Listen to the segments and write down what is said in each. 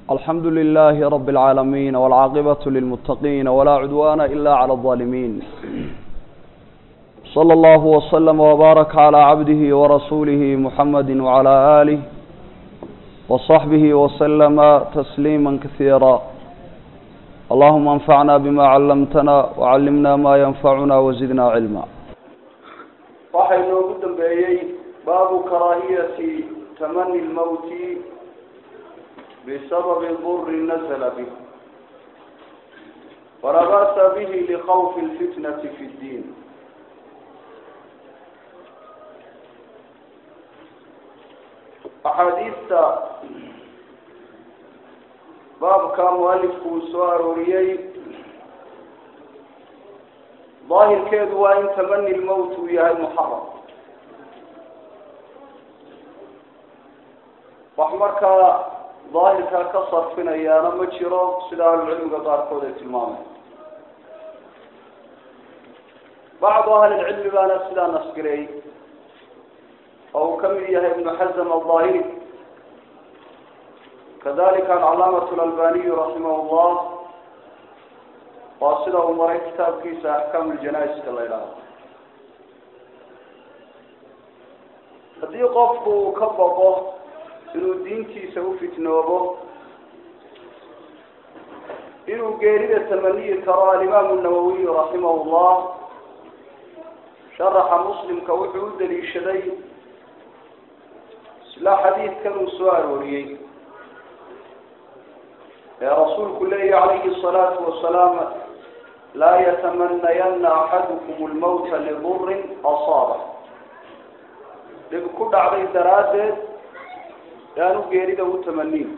الحمد لله رب العالمين والعاقبة للمتقين ولا عدوان إلا على الظالمين صلى الله وسلم وبارك على عبده ورسوله محمد وعلى آله وصحبه وسلم تسليما كثيرا اللهم انفعنا بما علمتنا وعلمنا ما ينفعنا وزدنا علما waxay noogu dambeeyey baabu karaahiyati tamani lmawti bisababi duri nazla bih walaa ba'sa bihi likhawfi lfitnati fi ddiin axaadiista baabka mualifku uu soo arooriyey daahirkeedu waa in tamani lmowt uu yahay muxaram wax markaa daahirkaa ka sarfinayaana ma jiro sida ahlucilmiga qaarkood ay tilmaameen bacdu ahlilcilmi baana sidaa nasgireey oo uu ka mid yahay ibnu xazm alظaahiri kadalika alcalaamatu alalbaniyu raximah llah waa sida uu maray kitaabkiisa axkaam ljanaiska la idhaaho haddii qofku uu ka boqo inuu diintiisa ufitnoobo inuu geerida tamaniyi karo alimaamu nawawiyu raximah llah sharaxa muslimka wuxuu u daliishaday isla xadiidkan uu soo arooriyey ee rasuulku leeyahy calayhi الsalaatu wasalaam laa yatamanayana axadukum lmawta lidurin asaaba dhib ku dhacday daraaddeed yaanu geerida u tamaniin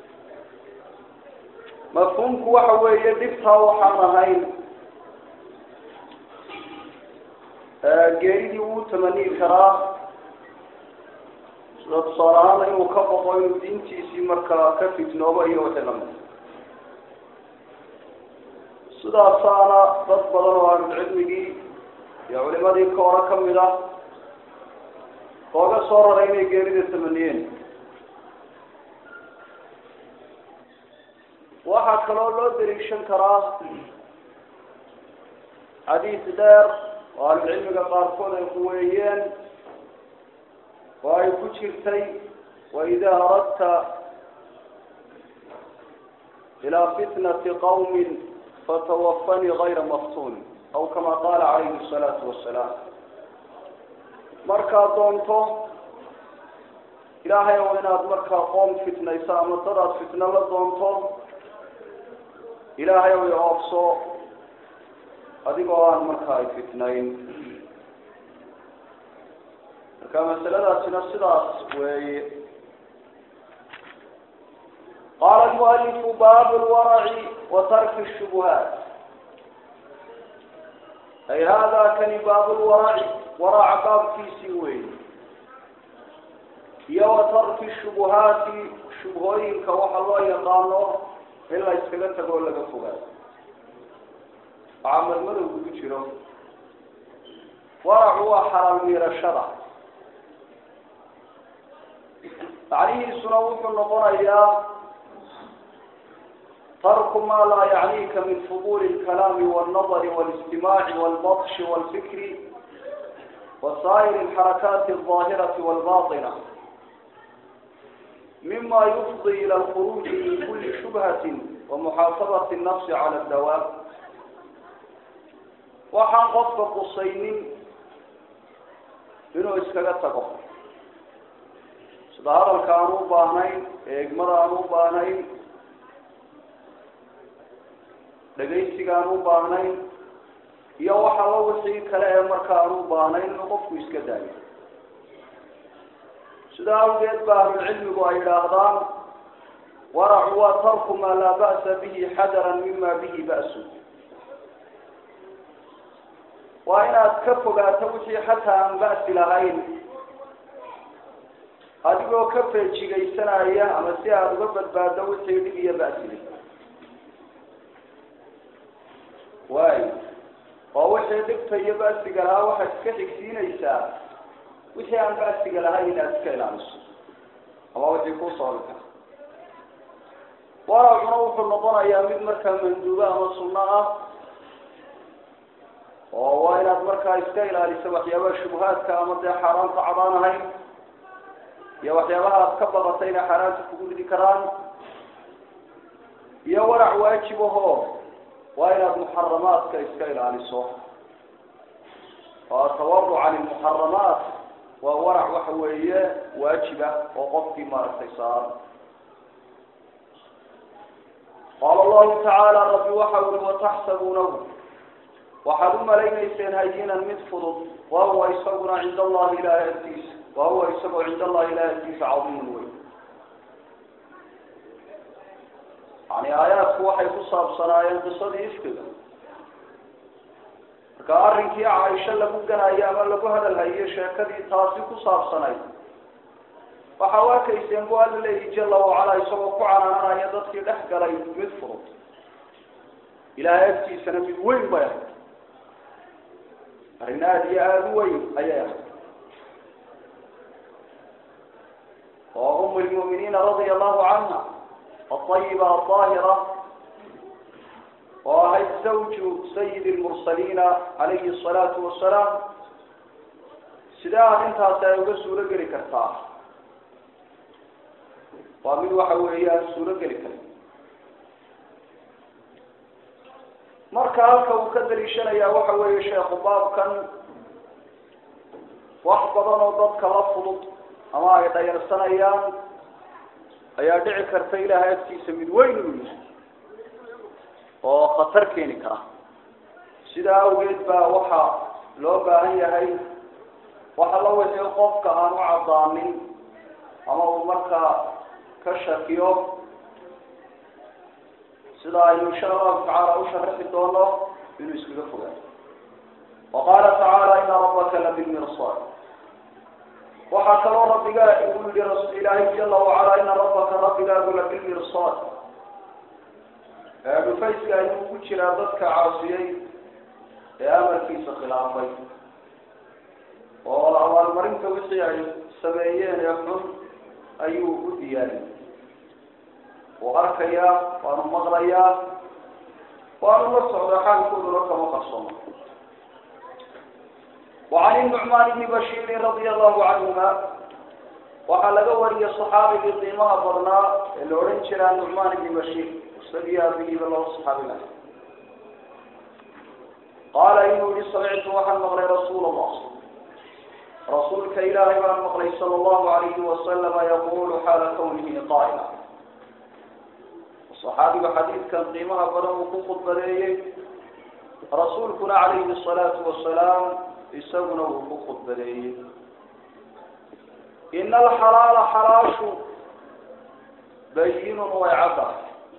mafhuumku waxa weeye dhibtaa waxaan ahayn geeridii wuu tamaniin karaa sida tusaale ahaana inuu ka boqo inuu diintiisii markaa ka fitnoobo iyo wixii lamid sidaasaana dad badan oo ahlucilmigii iyo culimadii ka hore kamid ah ooga soo raray inay geerida tamaniyeen waxaa kaloo loo daliishan karaa xadiis dheer oo ahlucilmiga qaarkood ay kuweeyeen oo ay ku jirtay waida aradta ilaa fitnati qawmi fatawafanii gayra maftun aw kama qaala calayhi الsalaatu wasalaam markaad doonto ilaahay ow inaad markaa qoom fitnayso ama dadaad fitno la doonto ilaahay ow oofso adigoo aan markaa ay fitnayn marka masaladaasina sidaas weeye qaala almualifu baabu lwaraci wa tarki shubuhaat ay hada kani baabu lwaraci waraca baabkiisii weeye iyo wa tarki shubuhaati shubhooyinka waxa loo yaqaano in la iskaga tago oo laga fogaado waxaa madmadow kugu jiro waracu waa xalaal miirashada macnihiisuna wuxuu noqonayaa tarku ma laa yacnika min fuduli اlkalaami wاlnadri wاlistimaaci wاlbatshi wاlfikri wasaa'ir اlxarakaati الظaahirati wاlbaطina mima yufdi ilى اlkhuruuji min kuli shubhati wamuxaasabati الnafsi cala اdawaab waxaan qofka qusaynin inuu iskaga tago sida hadalka aan u baahnayn eegmada aan u baahnayn dhegaysiga aan u baahnayn iyo waxaba wixii kale ee marka aan u baahnayn inuu qofku iska daayo sida awgeed ba ahlucilmigu ay idhaahdaan waracu waa tarku maa laa ba'sa bihi xadaran mima bihi ba'su waa inaad ka fogaato wixii xataa aan ba'si lahayn adigoo ka feejigaysanaya ama si aada uga badbaado wixii dhib iyo ba'sile waay oo wixii dhibta iyo ba'siga lahaa waxaad iska xigsiinaysaa wixii aan ba'siga lahayn inaad iska ilaaliso ama wixii kusoo waracuna wuxuu noqonayaa mid markaa manduubo ama sunno ah oo waa inaad markaa iska ilaaliso waxyaabaha shubuhaadka ama dee xaaraanta cadaan ahayn iyo waxyaabaha aad ka baqatay inay xaaraanta kugu ridi karaan iyo warac waajib ahoo waa inaad muxaramaadka iska ilaaliso oo atawaruc can ilmuxaramaat waa warac waxa weeye waajib ah oo qofkii maaragtay saaran qaala allahu tacaala rabbi waxa uri wataxsabuunahu waxaad u malaynayseen hayinan mid fudud wahuwa isaguna cinda allahi ilahi agtiisa wahuwa isagoo cinda allahi ilahi agtiisa cadiimun wey yani aayaadku waxay ku saabsanaayeen qisadii ifkiga marka arrinkii caaisho lagu ganayo ama lagu hadalhayo sheekadii taasi ku saabsanayd waxa u arkayseen bu alla leeyihi jala wacala isagoo ku canaananaya dadkii dhex galay mid fudud ilaahay agtiisana mid weyn bay ahayd arrin aada iyo aada u weyn ayay ahayd oo um lmu'miniina radia allahu canha aayiba aahira oo ahayd zawju sayid lmursaliina calayhi asalaatu wasalaam sidee arrintaasi ay uga suuro geli kartaa waa mid waxa weeyaan suuro geli kara marka halka uu ka daliishanaya waxa weeye sheekhu baabkan wax badan oo dadka la fudud ama ay dhayarsanayaan ayaa dhici karta ilaahay agtiisa mid weyn uu yahay oo khatar keeni kara sidaa awgeed baa waxa loo baahan yahay waxa la wixii qofka aan u cadaanin ama uu markaa ka shakiyo sida aynu insha allahu tacaala u sharaxi doono inuu iskaga fogaado wa qaala tacaala ina rabbaka labilmirsad waxaa kaloo rabbiga uu yihi ilaahay jala wacala ina rabbaka rabbigaagu labilmirsad dhufayska ayuu ku jiraa dadka caasiyey ee amarkiisa khilaafay oo abaalmarinta wixii ay sameeyeen ee xun ayuu u diyaariyay wuu arkayaa waanu maqlayaa waanu la socdaa xaalkooduna kama qarsoomo وعن النعمان بن بشير رضي الله عنهما waxaa laga wariyay صaxaabigii qiimaha badnaa ee la odhan jiraa nucmaan ibni bashiir isagii aabihiiba laba صaxaabi laha qaala inuu yihi samictu waxaan maqlay rasuul الlah rasuulka ilaahay baan maqlay salى الlahu عalayhi wasalama yaqulu xaala kwnihi qaa'ila صaxaabigu xadiidkan qiimaha badan uu ku khudbadeeyey rasuulkuna calayhi الصalaatu wasalaam isaguna wuu ku khudbadeeyey ina alxalaala xalaashu bayinun way caddahay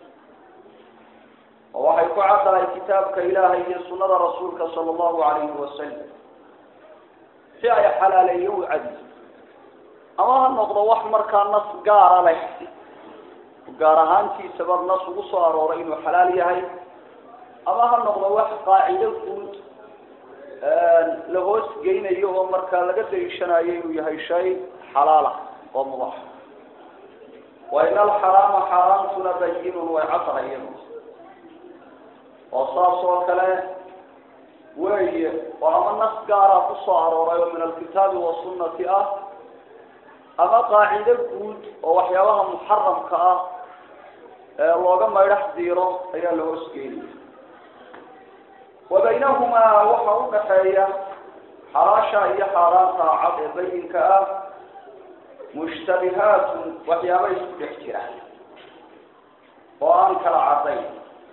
oo waxay ku caddahay kitaabka ilaahay iyo sunada rasuulka sala allahu alayhi wasalam si ay xalaaleeye u cadi ama ha noqdo wax markaa nas gaara leh gaar ahaantiisaba nas ugu soo arooray inuu xalaal yahay ama ha noqdo wax qaacido guud la hoos geynayo oo markaa laga daliishanayo inuu yahay shay xalaala oo mubax wa in alxaraama xaaraamtuna bayinun way caddahay iyadu oo saas oo kale weeye oo ama nas gaara kusoo arooray oo min alkitaabi wasunnati ah ama qaacido guud oo waxyaabaha muxaramka ah ee looga maydhax diiro ayaa la hoos geynaya wa baynahumaa waxa u dhaxeeya xalaasha iyo xaaraanta cad ee bayinka ah mushtabihaatun waxyaaba isku dhex jira oo aan kala cadayn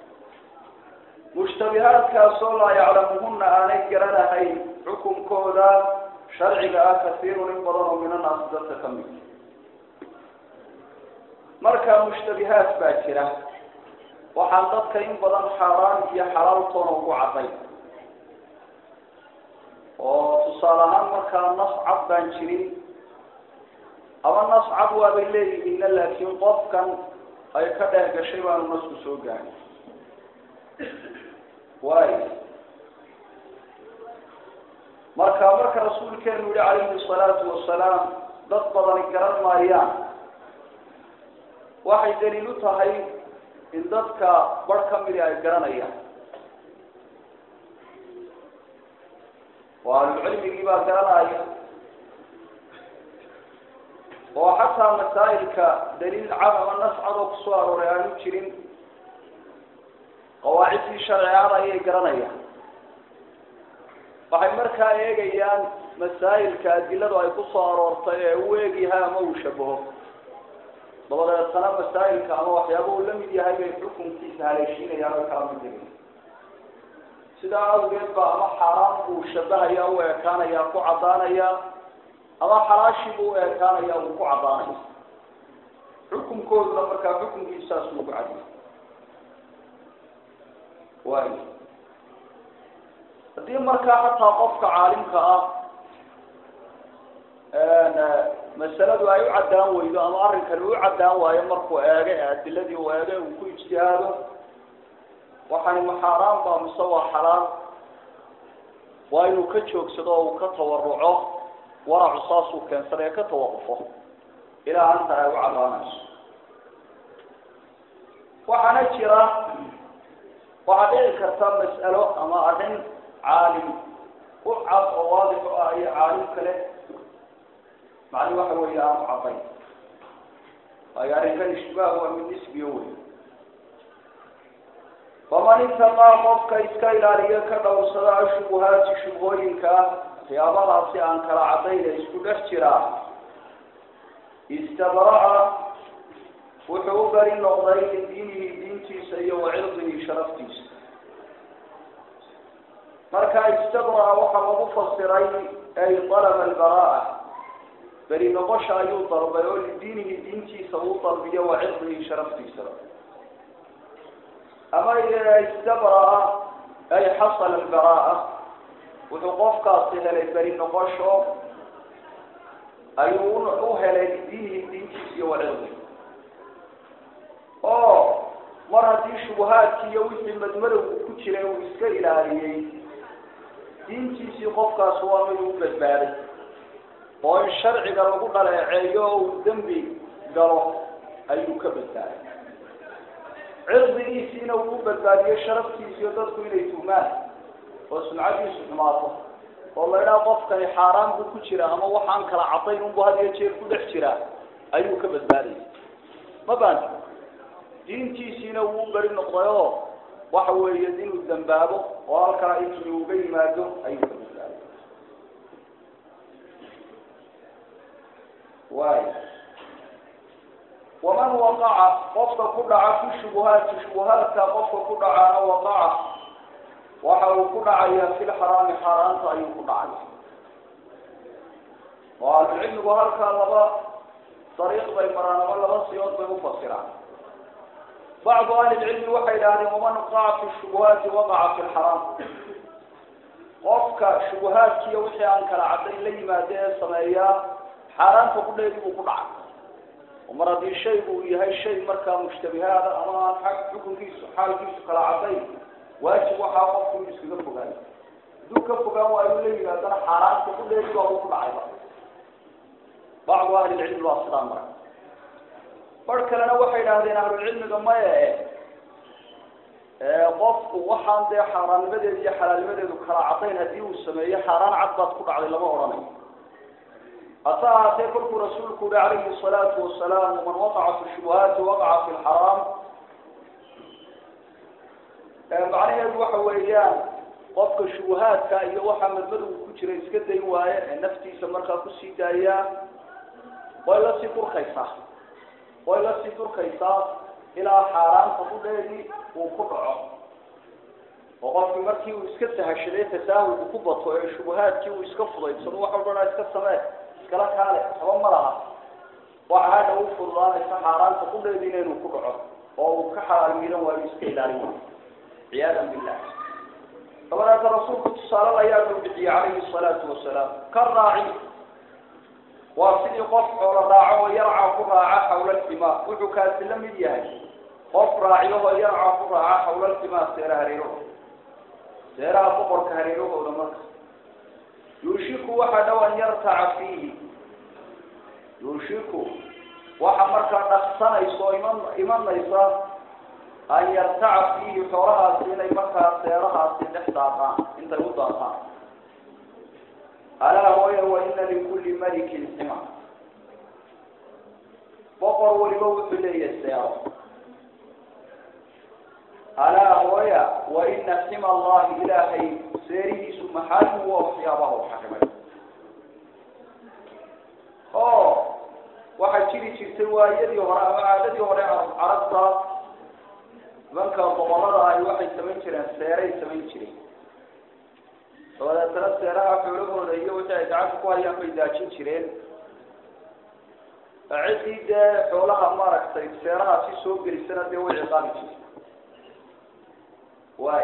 mushtabihaadkaasoo laa yaclamuhuna aanay garanahayn xukunkooda sharciga ah kasiirun in badan oo min annaasi dadka ka mid marka mushtabihaat baa jira waxaan dadka in badan xaaraan iyo xalaaltoona ugu cadayn oo tusaale ahaan markaa nas cad baan jirin ama nas cad waabay leeyihiinna laakiin qofkan ay ka dheer gashay baanu nasku soo gaadhay waay marka marka rasuulkeenu yihi calayhi salaatu wasalaam dad badani garan maayaan waxay daliil u tahay in dadka bar ka midi ay garanayaan oo ahlucilmigii baa garanaya oo xataa masaa'ilka daliil cad ama nas cad oo kusoo arooray aanu jirin qawaacidii sharcigada ayay garanayaan waxay markaa eegayaan masaa'ilka adiladu ay kusoo aroortay ee u eegyahay ama uu shabaho dabadeetana masaa'ilka ama waxyaaba uu la mid yahay bay xukunkiisa haleeshiinayaan oo kala mid yihiin sidaa awgeed ba ama xaaraan buu shabahaya u ekaanaya ku caddaanaya ama xalaashii buu u ekaanaya uu ku caddaanaya xukunkooduna markaa xukunkiisaas uu ku cadiyo waay haddii markaa hataa qofka caalimka ah masaladu ay u caddaan weydo ama arrinkani u caddaan waayo markuu eego ee adiladii uu eego uu ku ijtihaado waxani ma xaaraan ba mise waa xalaal waa inuu ka joogsado oo uu ka tawaruco waracu saasuu keensada ee ka tawaqufo ilaa anta ay u caddaanayso waxaana jira waxaa dhici karta mas'alo ama arrin caalim u cad oo waadix u ah iyo caalim kale macni waxa weeye aanu caddayn waayo arrinkan ishtibaah waa mid nisbiyo wey faman intaqaa qofka iska ilaaliyo ka dhowrsada ashubuhaati shubhooyinka waxyaabahaasi aan kala cadayna isku dhex jiraa istabra'a wuxuu u beri noqday lidiinihi diintiisa iyo wacirdihi sharaftiisa marka istabra'a waxaa lagu fasiray ay alaba albara'a beri noqosha ayuu dalbay oo lidiinihi diintiisa uu dalbiyo wacirdihi sharaftiisaba ama istabra'a ay xasala albara'a wuxuu qofkaasi helay beri noqosho ayuu u helay lidiinihi diintiisa iyo wacirdihi oo mar haddii shubuhaadkii iyo wixii madmadowgu ku jiray uu iska ilaaliyey diintiisii qofkaas waa mid u badbaaday oo in sharciga lagu dhaleeceeyo oo uu dembi galo ayuu ka badbaaday cirdigiisiina uu u badbaadiyo sharaftiisiiyo dadku inay tuhmaan oo sumcadiisu xumaato oo la idhaha qofkani xaaraan buu ku jira ama waxaan kala cadayn unbu had iyo jeer ku dhex jiraa ayuu ka badbaadaya ma baanta diintiisiina wuu u beri noqday oo waxa weeye inuu dambaabo oo halkaa intii uga yimaado ayuu ka badbaaday waay waman waqaca qofka ku dhaca fi shubuhaati shubuhaadka qofka ku dhacaana waqaca waxa uu ku dhacaya fi lxaraami xaaraanta ayuu ku dhacaya oo ahlucilmigu halkaa laba dariiq bay maraan ama laba siyood bay ufasiraan bacdu ahli lcilmi waxay idhahdeen waman waqaca fi shubuhaati waqaca fi lxaraam qofka shubuhaadkiiyo wixii aan kala cadayn la yimaado ee sameeyaa xaaraanta kudheedi buu ku dhacay oo mar haddii shaygu uu yahay shay markaa mushtabihaada ama aan xag xukunkiisu xaalkiisu kala cadayn waajib waxaa qofku inu iskaga fogaan hadduu ka fogaan waayu la yimaadana xaaraanta kudheedi baa uu ku dhacayba bacdu ahli lcilmi baa sidaa mara bar kalena waxay idhahdeen ahlulcilmiga maye qofku waxaan dee xaaraannimadeedu iyo xalaalnimadeedu kala cadayn haddii uu sameeyo xaaraan cad baad ku dhacday lama odhanayo hase ahaatee kolkuu rasuulku uhi calayhi salaatu wasalaam man waqaca fi shubuhaati waqaca fi lxaraam macnaheedu waxa weeyaan qofka shubuhaadka iyo waxaa madmadowga ku jira iska dayn waaye ee naftiisa markaa kusii daayaa way lasii durkaysaa way lasii durkaysaa ilaa xaaraanta kudheedii uu ku dhaco oo qofkii markii uu iska sahashaday tasaahulku ku bato ee shubuhaadkii uu iska fudaydsado wax walbana iska samee iskala kaale haba ma laha waxa hadha u fududaanaysa xaaraanta kudheediina inuu ku dhaco oo uu ka xalaal miidan waayo iska ilaalin waayo ciyaadan billah dabadeeta rasuulku tusaale ayaa loo bixiyey calayhi salaatu wasalaam ka raaci waa sidii qof xoolo raaco oo yarca ku raaca xawla lximaa wuxuu kaasi la mid yahay qof raaciyahoo yarca ku raaca xawla lximaa seera hareerahooda seeraha boqorka hareerahooda marka yuushiku waxa dhow an yartaca fiihi yuushiku waxa markaa dhaqsanaysa oo iman imanaysa yartaca fiihi xoolahaasi inay markaa seerahaasi dhex daaqaan intay u daaqaan alaa hooya wa ina likulli malikin xima boqor waliba wuxuu leeyahay seero alaa hooya wa ina xima allahi ilaahay seerihiisu maxaalimu waa waxyaabaha u xarimay oo waxaa jiri jirtay waayadii hore ama caadadii hore carabta nimanka boqorada ahi waxay samayn jireen seeray samayn jireen dabadeetana seeraha xoolahooda iyo wixii ay gacanta ku hayaan bay daajin jireen ciddii dee xoolaha maaragtay seerahaasi soo gelisana dee way ciqaabi jireen waay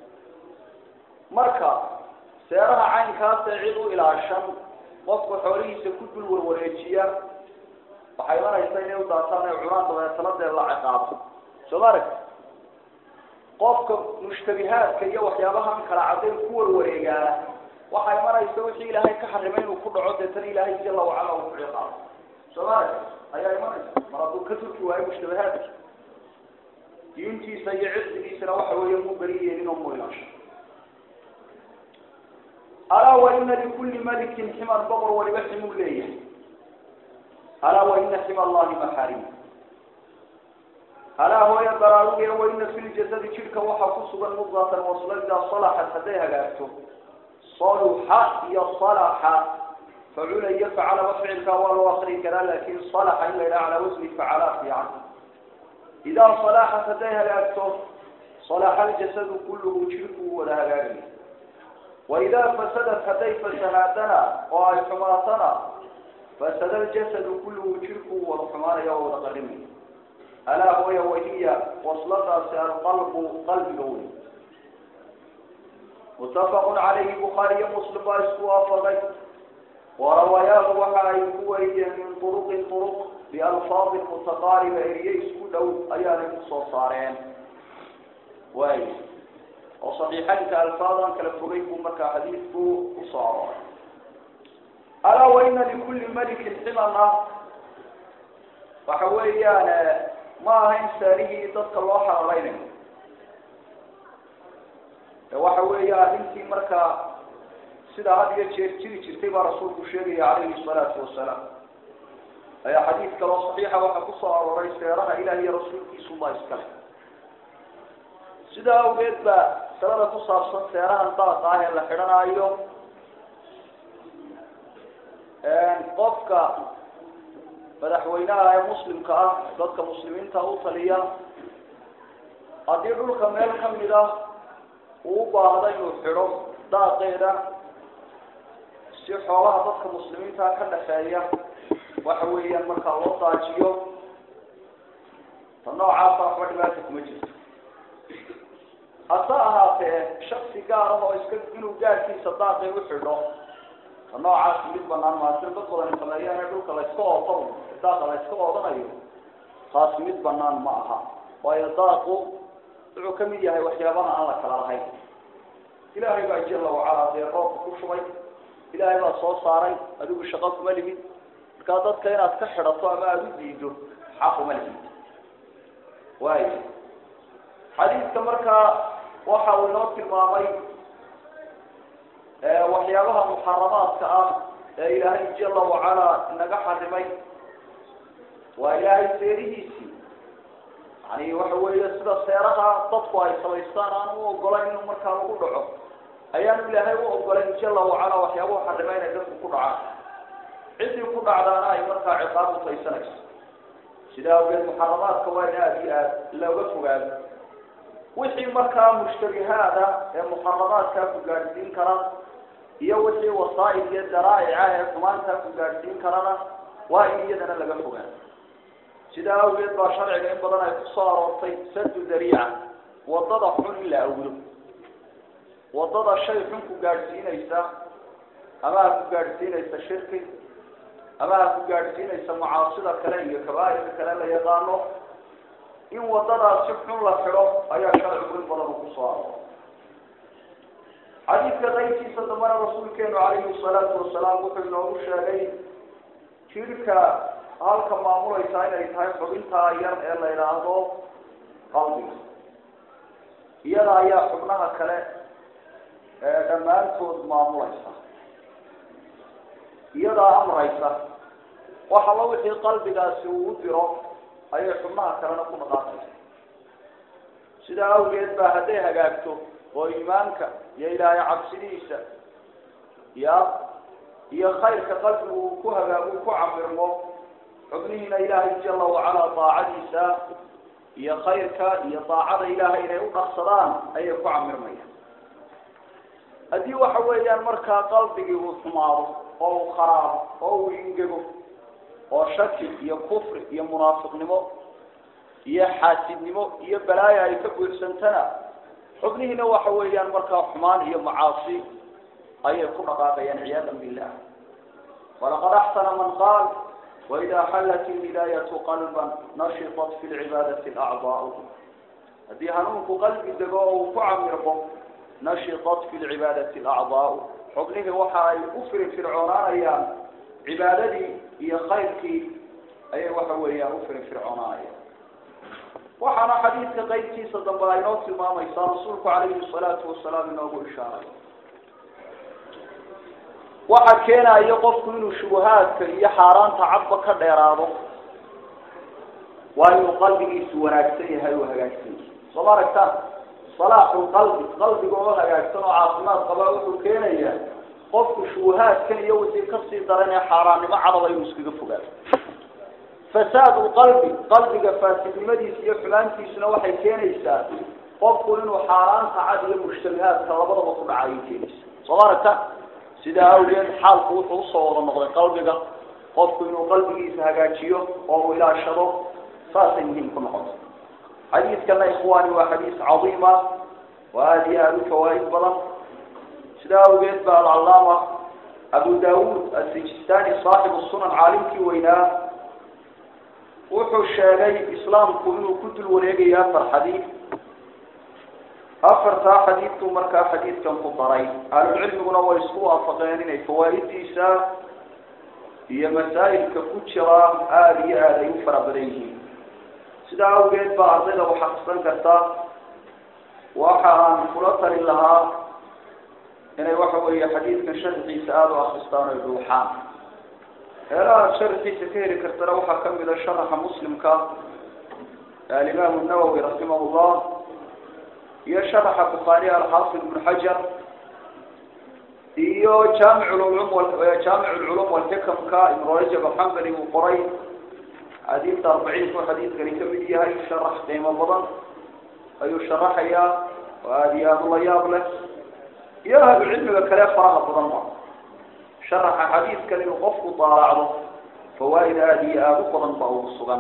marka seeraha caynkaasee cid u ilaashan qofka xoolihiisa ku dul warwareejiya waxay imanaysa inay u daataan ay cunaan dabeetana dee la ciqaabo soo ma aragti qofka mushtabihaadka iyo waxyaabahan kala caddayn ku warwareegaa waxaa imanaysa wixii ilaahay ka xarimay inuu ku dhaco deetana ilaahay jala wacala uu ku ciqaabo soo ma aragti ayaa imanaysa mar hadduu ka turki waayo mushtabihaadka diintiisa iyo cirdigiisana waxa weeye mu beri yeelin oo mu ilaasho alaa wa ina likulli malikin ximan boqor waliba ximuu leeyahay alaa wa ina xima allahi maxaarim alaa hooya baraaruge wa ina fi ljasadi jidhka waxaa ku sugan mudqatan wasla idaa salaxat hadday hagaagto saluxa iyo salaxa facula iyo facalaba ficilka waa loo akri karaa laakin salaxa in la yidhaha calaa wasni facala fiican idaa salaxat hadday hagaagto salaxa aljasadu kulluhu jidhku wada hagaagaya waidaa fasadat hadday fasahaadana oo ay xumaatana fasada aljasadu kulluhu jidhku wada xumaanaya oo wada qarimaya alaa hooya wahiya wasladaasi alqalbu qalbiga wey mutafaqun calayhi bukhaariyo muslim baa isku waafaqay warawayaahu waxa ay ku wariyeen min turuqin turuq bialfaadin mutaqaariba eriye isku dhow ayaanay kusoo saareen waay oo saxiixaynka alfaadan kala fogay buu markaa xadiidku kusoo arooray alaa wa ina likulli malikin ximan ah waxa weeyaan ma ahayn saarihii dadka loo xarareynayo waxa weeya arrintii markaa sidaa had iyo jeer jiri jirtay baa rasuulku sheegaya calayhi salaatu wasalaam ayaa xadiid kaloo saxiixa waxaa kusoo arooray seeraha ilaah iyo rasuulkiisuba iskale sidaa awgeed ba salada ku saabsan seerahan daaqa ah ee la xidhanaayo qofka madaxweynaha ee muslimka ah dadka muslimiinta u taliya haddii dhulka meel kamid ah uu u baahda inuu xidho daaqeeda si xoolaha dadka muslimiinta ka dhaxeeya waxa weeyaan markaa loo daajiyo ta noocaasa waxba dhibaata kuma jirto hase ahaatee shaksi gaar ah oo iska inuu gaarkiisa daaqi u xidho ta noocaasi mid banaan maa sida dad badan sameeyaan ee dhulka layska oodo daaqa layska oodanayo taasi mid banaan ma aha waayo daaqu wuxuu kamid yahay waxyaabaha aan la kala lahayn ilaahay baa jala wacala dee roobka ku shubay ilaahay baa soo saaray adigu shaqo kuma limid markaa dadka inaad ka xidhato ama aada u diido xaq uma limid waay xadiidka markaa waxa uu inoo tilmaamay waxyaabaha muxaramaadka ah ee ilaahay jala wacala inaga xarimay waa ilaahay seerihiisii yani waxa weeye sida seeraha dadku ay samaystaan aan u ogolayn inuu markaa lagu dhaco ayaanu ilaahay u ogolayn jala wacala waxyaabuhu xarimay inay dadku ku dhacaan ciddii ku dhacdaana ay markaa ciqaab utaysanayso sidaa awgeed muxaramaadka waa in aada iyo aad looga fogaado wixii markaa mushtabihaada ee muxaramaadkaa ku gaadhsiin kara iyo wixii wasaa'il iyo daraa'ica ee xumaantaa ku gaadhsiin karana waa in iyadana laga fogaado sidaa awgeed baa sharciga in badan ay kusoo aroortay sadu dariica wadada xun in la awdo wadada shay xun ku gaadhsiinaysa ama ha ku gaadhsiinaysa shirki ama ha ku gaadhsiinaysa macaasida kale iyo kabaairka kale la yaqaano in wadadaasi xun la xidho ayaa sharcigu in badan uu kusoo arooray xadiidka qaybkiisa dambana rasuulkeenu calayhi salaatu wasalaam wuxuu inoogu sheegay jirka halka maamulaysaa inay tahay xubintaa yar ee la yidhaahdo qalbiga iyada ayaa xubnaha kale dhammaantood maamulaysa iyadaa amraysa wax alla wixii qalbigaasi uu u diro ayay xubnaha kalena ku dhaqaaqaysa sidaa awgeed baa hadday hagaagto oo iimaanka iyo ilaahay cabsidiisa ya iyo khayrka qalbigu uu ku hagaagu ku camirmo xubnihiina ilaahay jala wacalaa daacadiisa iyo khayrka iyo daacada ilaahay inay u dhaqsadaan ayay ku camirmayaan haddii waxa weeyaan markaa qalbigii uu xumaado oo uu kharaabo oo uu ingego oo shaki iyo kufri iyo munaafiqnimo iyo xaasidnimo iyo balaayo ay ka buuxsantana xubnihiina waxa weeyaan markaa xumaan iyo macaasi ayay ku dhaqaaqayaan ciyaadan billah walaqad axsana man qaal waida xallat ilhidaayatu qalban nashitat fi lcibaadati alacdaau haddii hanuunku qalbi dego oo uu ku camirmo nashitat fi lcibaadati alacdaau xubnihii waxa ay u firinfircoonaanayaan cibaadadii iyo khayrkii ayay waxa weeyaan u firinfircoonaanayaan waxaana xadiidka qaybtiisa dambe ay noo tilmaamaysaa rasuulku calayhi salaatu wasalaam inoogu ishaaray waxa keenayo qofku inuu shubuhaadka iyo xaaraanta cadba ka dheeraado waa inuu qalbigiisu wanaagsan yahay oo hagaagsan yahay soo ma aragtaan salaaxu qalbi qalbiga oo hagaagsan oo caafimaad qaba wuxuu keenayaa qofku shubuhaadkan iyo wixii kasii daran ee xaaraannimo cadaba inuu iskaga fogaado fasaad qalbi qalbiga faasidnimadiisa iyo xumaantiisuna waxay keenaysaa qofku inuu xaaraanta cad iyo mushtabihaadka labadaba ku dhaca ayay keenaysaa soo ma aragtaan sidaa awgeed xaalku wuxuu usoo wada noqday qalbiga qofku inuu qalbigiisa hagaajiyo oo uu ilaashado saasay muhiim ku noqoto xadiidkana ikhwaani waa xadiis cadiima waa aada iyo aada u fawaaid badan sidaa awgeed ba alcallaama abu daawuud asijistani saaxibu sunan caalimkii weynaa wuxuu sheegay islaamku inuu ku dul wareegayo afar xadiid afartaa xadiidku markaa xadiidkan ku daray ahlulcilmiguna way isku waafaqeen inay fawaa'idiisa iyo masaa'ilka ku jira aada iyo aada ay u fara badan yihiin sidaa awgeed baa ardayda waxaqsan karta waxa aan kula talin lahaa inay waxa weeye xadiidkan sharxiisa aada u akristaan oy dhuuxaan heelaha sharxiisa ka heli kartana waxaa kamid a sharaxa muslimka alimaamu nawowi raximah llah iyo sharaxa bukhaari alxaafid ibnu xajar iyo jaamic lculum jaamic lculum walxikamka ibnu rajab alxambali uu qoray xadiidta arbaciinku xadiidkani kamid yahay sharax qiimo badan ayuu sharaxayaa oo aada iyo aada ula yaab leh iyo ahlu cilmiga kale faraha badan ba sharaxa xadiidkan inuu qofku daalaacdo fawaaid aada iyo aada u badan ba ugu sugan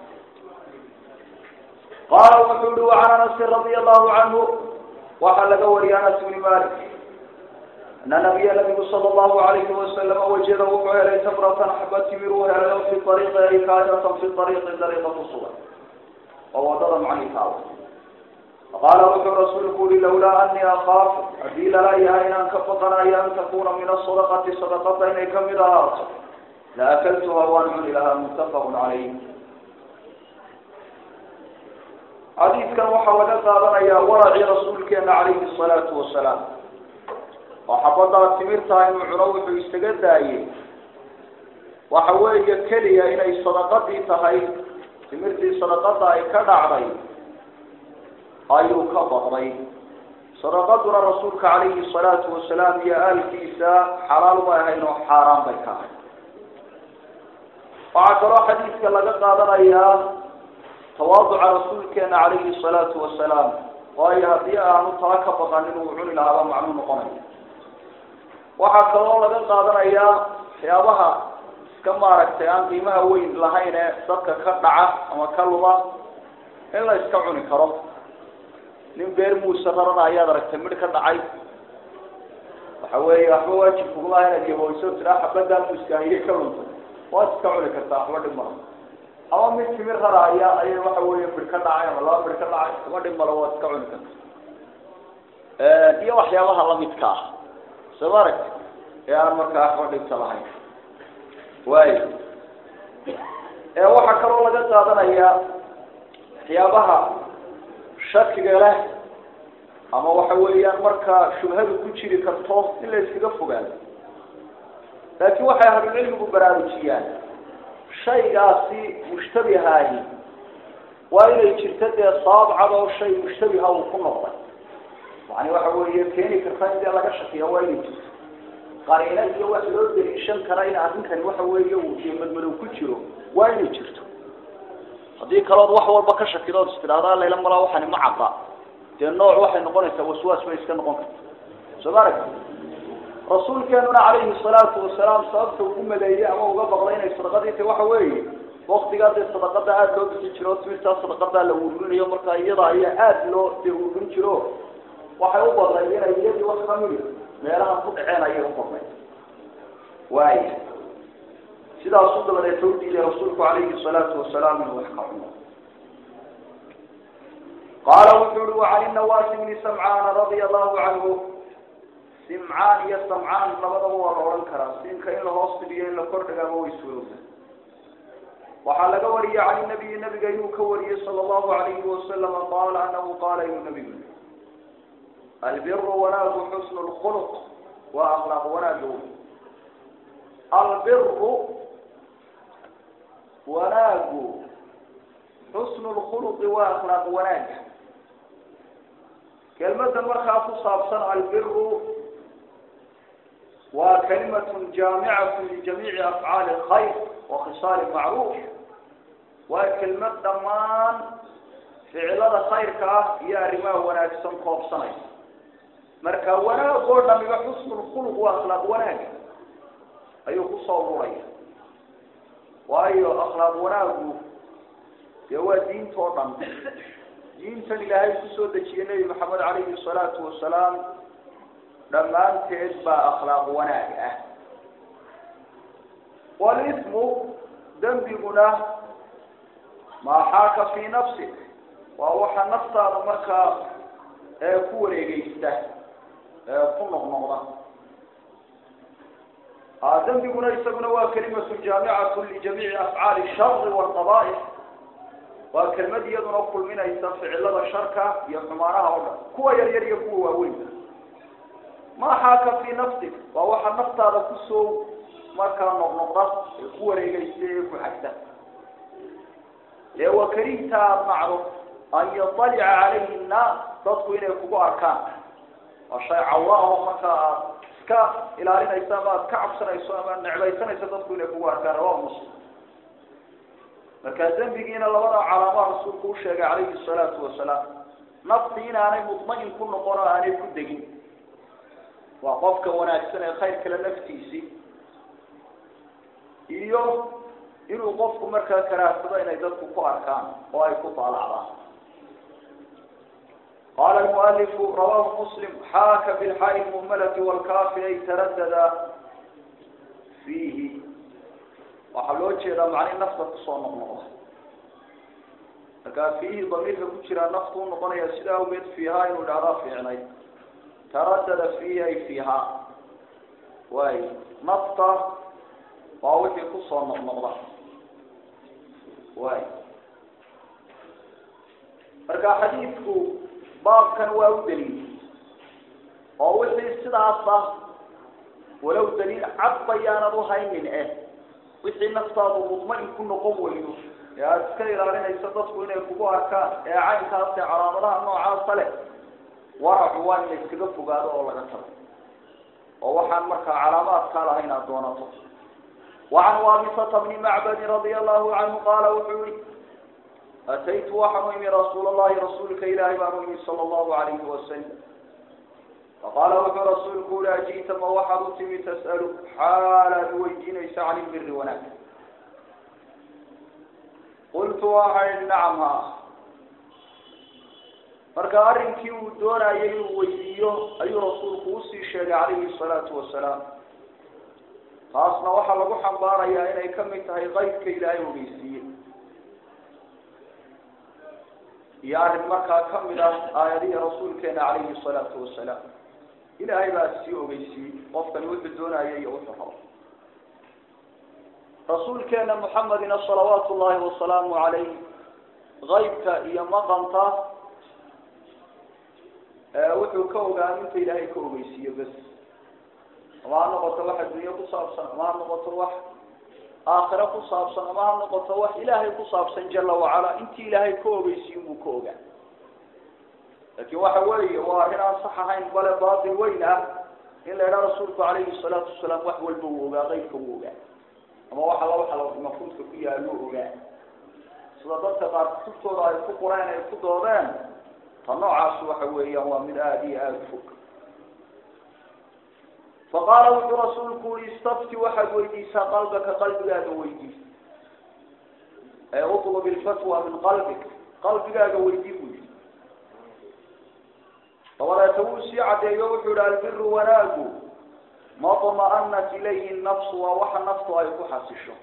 qaala wuxuu yihi wacan anasin radia allahu canhu waxaa laga wariyay anas bni malik ana nabiya nabigu sala allahu alayhi wasalama wajada wuxuu helay tamratan xaba timir uu helay oo fi ariiqi ay kainatan fi ariiqi dariiqa ku sugan oo wadada macni taalo faqaala wuxuu rasuulku yihi lawlaa anii akaafu haddii lala yahay inaan ka baqanayo an takuna min asadaqati sadaqada inay kamid ahaato la akaltuha waan cuni lahaa muttafaqun calayh xadiidkan waxaa laga qaadanayaa waracii rasuulkeena calayhi salaatu wasalaam oo xabadaa timirtaa inuu cuno wuxuu isaga daayey waxa weeye keliya inay sadaqadii tahay timirtii sadaqada ay ka dhacday ayuu ka baqday sadaqaduna rasuulka calayhi salaatu wasalaam iyo aalkiisa xalaal ma ahayn oo xaaraan bay ka ahay waxaa kaloo xadiidka laga qaadanayaa tawaaduca rasuulkeena calayhi salaatu wasalaam waayo haddii aanu tala ka baqanin uu cuni lahaaba macnuu noqonaya waxaa kaloo laga qaadanayaa waxyaabaha iska maaragtay aan qiimaha weyn lahayn ee dadka ka dhaca ama ka luma in la iska cuni karo nin beer muuse rarana ayaad aragtay midh ka dhacay waxa weeye waxba waajib kuguma inaad yahooyso tiraa xabadaa muuskaahiye ka lunta waad iska cuni kartaa waxba dhib mala ama mid timir raraaya ayay waxa weeye midh ka dhacay ama laba midh ka dhacay waxba dhib mala waad iska cuni karta iyo waxyaabaha lamidka ah soo ma aragti ee aan markaa waxba dhibta lahayn waayo waxaa kaloo laga qaadanayaa waxyaabaha shakiga leh ama waxa weeyaan markaa shubhadu ku jiri karto in la iskaga fogaado laakiin waxay ahlucilmigu baraarujiyaan shaygaasi mushtabihaahi waa inay jirto dee sabab cad oo shay mushtabiha uu ku noqday yani waxa weeye keeni karta in dee laga shakiya waa inay jirto qariina iyo wax loo daliishan kara in arrinkani waxa weeye uu dee madmadow ku jiro waa inay jirto haddii kalood wax walba ka shakidood istidhahdaa layla malaa waxani ma cadda dee nooc waxay noqonaysaa waswaas bay iska noqon karta soo ma aragti rasuulkeenuna calayhi salaatu wasalaam sababta ugu maleeyey ama uga baqday inay sadaqadii tahy waxa weeye waktigaa dee sadaqada aada loo bixin jiro timirtaa sadaqadaa la ururinayo markaa iyada ayaa aada loo dee ururin jiro waxay u badnay inay iyadii wax kamidi meelaha ku dhaceen ayay u badnay waaya sidaasuu dabadeeta u diiday rasuulku calayhi salaatu wasalaam inuu wax ka cuno qaala wuxuu uhi wacan inawaasi bni samcaana radia allahu canhu simcaan iyo samcaan labadaba waa la odhan karaa siinka in la hoos dhigiyo in la kor dhigaaba way suurowda waxaa laga wariyey can nabiyi nabiga inuu ka wariyey sala allahu alayhi wasalama qaala anahu qaala inuu nabigu albiru wanaagu xusnu lkhuluq waa akhlaaq wanaaga albiru wanaagu xusnu lkhuluqi waa akhlaaq wanaaga kelmadda markaa ku saabsan albiru waa kalimatun jaamicatu lijamiici afcaali alkhayr wa khisaali macruuf waa kelmad dhammaan ficilada khayrka ah iyo arrimaha wanaagsan koobsanaysa marka wanaag oo dhamiba xusnu lkhuluq waa akhlaaq wanaaga ayuu kusoo ururaya waayo akhlaaq wanaagu dee waa diinta oo dhan diintan ilaahay kusoo dejiyey nebi maxamed calayhi salaatu wasalaam dhammaanteed baa akhlaaq wanaag ah walismu dembiguna maa xaaka fii nafsik waa waxa naftaada markaa ee ku wareegeysta ee ku noqnoqda dembiguna isaguna waa kalimatu jaamicatu lijamiici afcaali shari waalqaba'ix waa kelmad iyaduna kulminaysa ficilada sharka iyo xumaanaha oo dhan kuwa yar yar iyo kuwa waaweyn maa xaaka fii nafsik waa waxa naftaada kusoo markaa noqnoqda ee ku wareegeysa ee ku xagta ee wakarihta aada nacdo an yadalica calayhi nnaas dadku inay kugu arkaan waa shay cawra oo markaa aad iska ilaalinayso ama aad ka cabsanayso ama necbaysanayso dadku inay kugu arkaan rawa muslim markaa dembigiina labada calaamaha rasuulku u sheegay calayhi salaatu wasalaam nafti inaanay mudmain ku noqon oo aanay ku degin waa qofka wanaagsan ee khayr kale naftiisii iyo inuu qofku markaa karaahsado inay dadku ku arkaan oo ay ku daalacdaan qala almualifu rawahu muslim xaaka bilxaai lmuhmalati walkaafi ay taradada fiihi waxaa loo jeedaa macni nafta kusoo noqnoqda markaa fiihi damiirka ku jiraa naftu u noqonaya sida awgeed fiihaa inuu idhahdaa fiicnay taradada fiihi ay fiihaa waay nafta waa wixii kusoo noqnoqda waay marka xadiidku baabkan waa u daliil oo wixii sidaas ah walow daliil cad bayaanad uhaynin eh wixii naftaadu mudmain ku noqon weydo ee aada iska ilaalinayso dadku inay kugu arkaan ee caynkaas ee calaamadaha noocaasa leh waracu waa in la iskaga fogaado oo laga tago oo waxaan markaa calaamaadkaa lahayn aad doonato wacan waabisata bni macbadin radia allahu canhu qaala wuxuu yihi ataytu waxaan u imi rasuul allahi rasuulka ilaahi baan u imi sala allahu alayhi wasalam faqaala wuxuu rasuulku uli aji'ta ma waxaad u timi tas'alu xaalaad weydiinaysa can ilbiri wanaag qultu waxaa ihi nacam ha marka arrinkii uu doonayay inuu weydiiyo ayuu rasuulku usii sheegay calayhi salaatu wasalaam taasna waxaa lagu xambaarayaa inay kamid tahay qaydka ilaahay ogeysiiyey iyo arrin markaa kamid ah aayadihii rasuulkeena calayhi salaatu wasalaam ilaahay baa sii ogeysiiyey qofkani wuxuu doonaya iyo wuxuu rabo rasuulkeena muxamedina salawaatu llahi wasalaamu calayh qaybka iyo maqanta wuxuu ka ogaa inta ilaahay ka ogeysiiyo bes ama ha noqoto wax adduunye ku saabsan ama ha noqoto wax aakhiro ku saabsan ama ha noqoto wax ilaahay ku saabsan jala wacala intii ilaahay ka ogeysiiyo buu ka ogaa laakin waxa weeye waa arrin aan sax ahayn bale baatil weyn ah in la idhaha rasuulku calayhi salaatu wasalaam wax walba uu ogaa qeybka uu ogaa ama wax alla waxa mafuudka ku yaalo ogaa sida dadka qaar kutubtooda ay ku qoreen ay ku doodeen ta noocaas waxa weeyaan waa mid aada iyo aada fog faqaala wuxuu rasuulku ui istafti waxaad weydiisaa qalbaka qalbigaaga weydiis ee utlub ilfatwa min qalbik qalbigaaga weydii buu yihi dabadeeta wuu sii caddeeyo wuxuu yihi albiru wanaagu maطma'anat ilayhi nafsu waa waxa naftu ay ku xasisho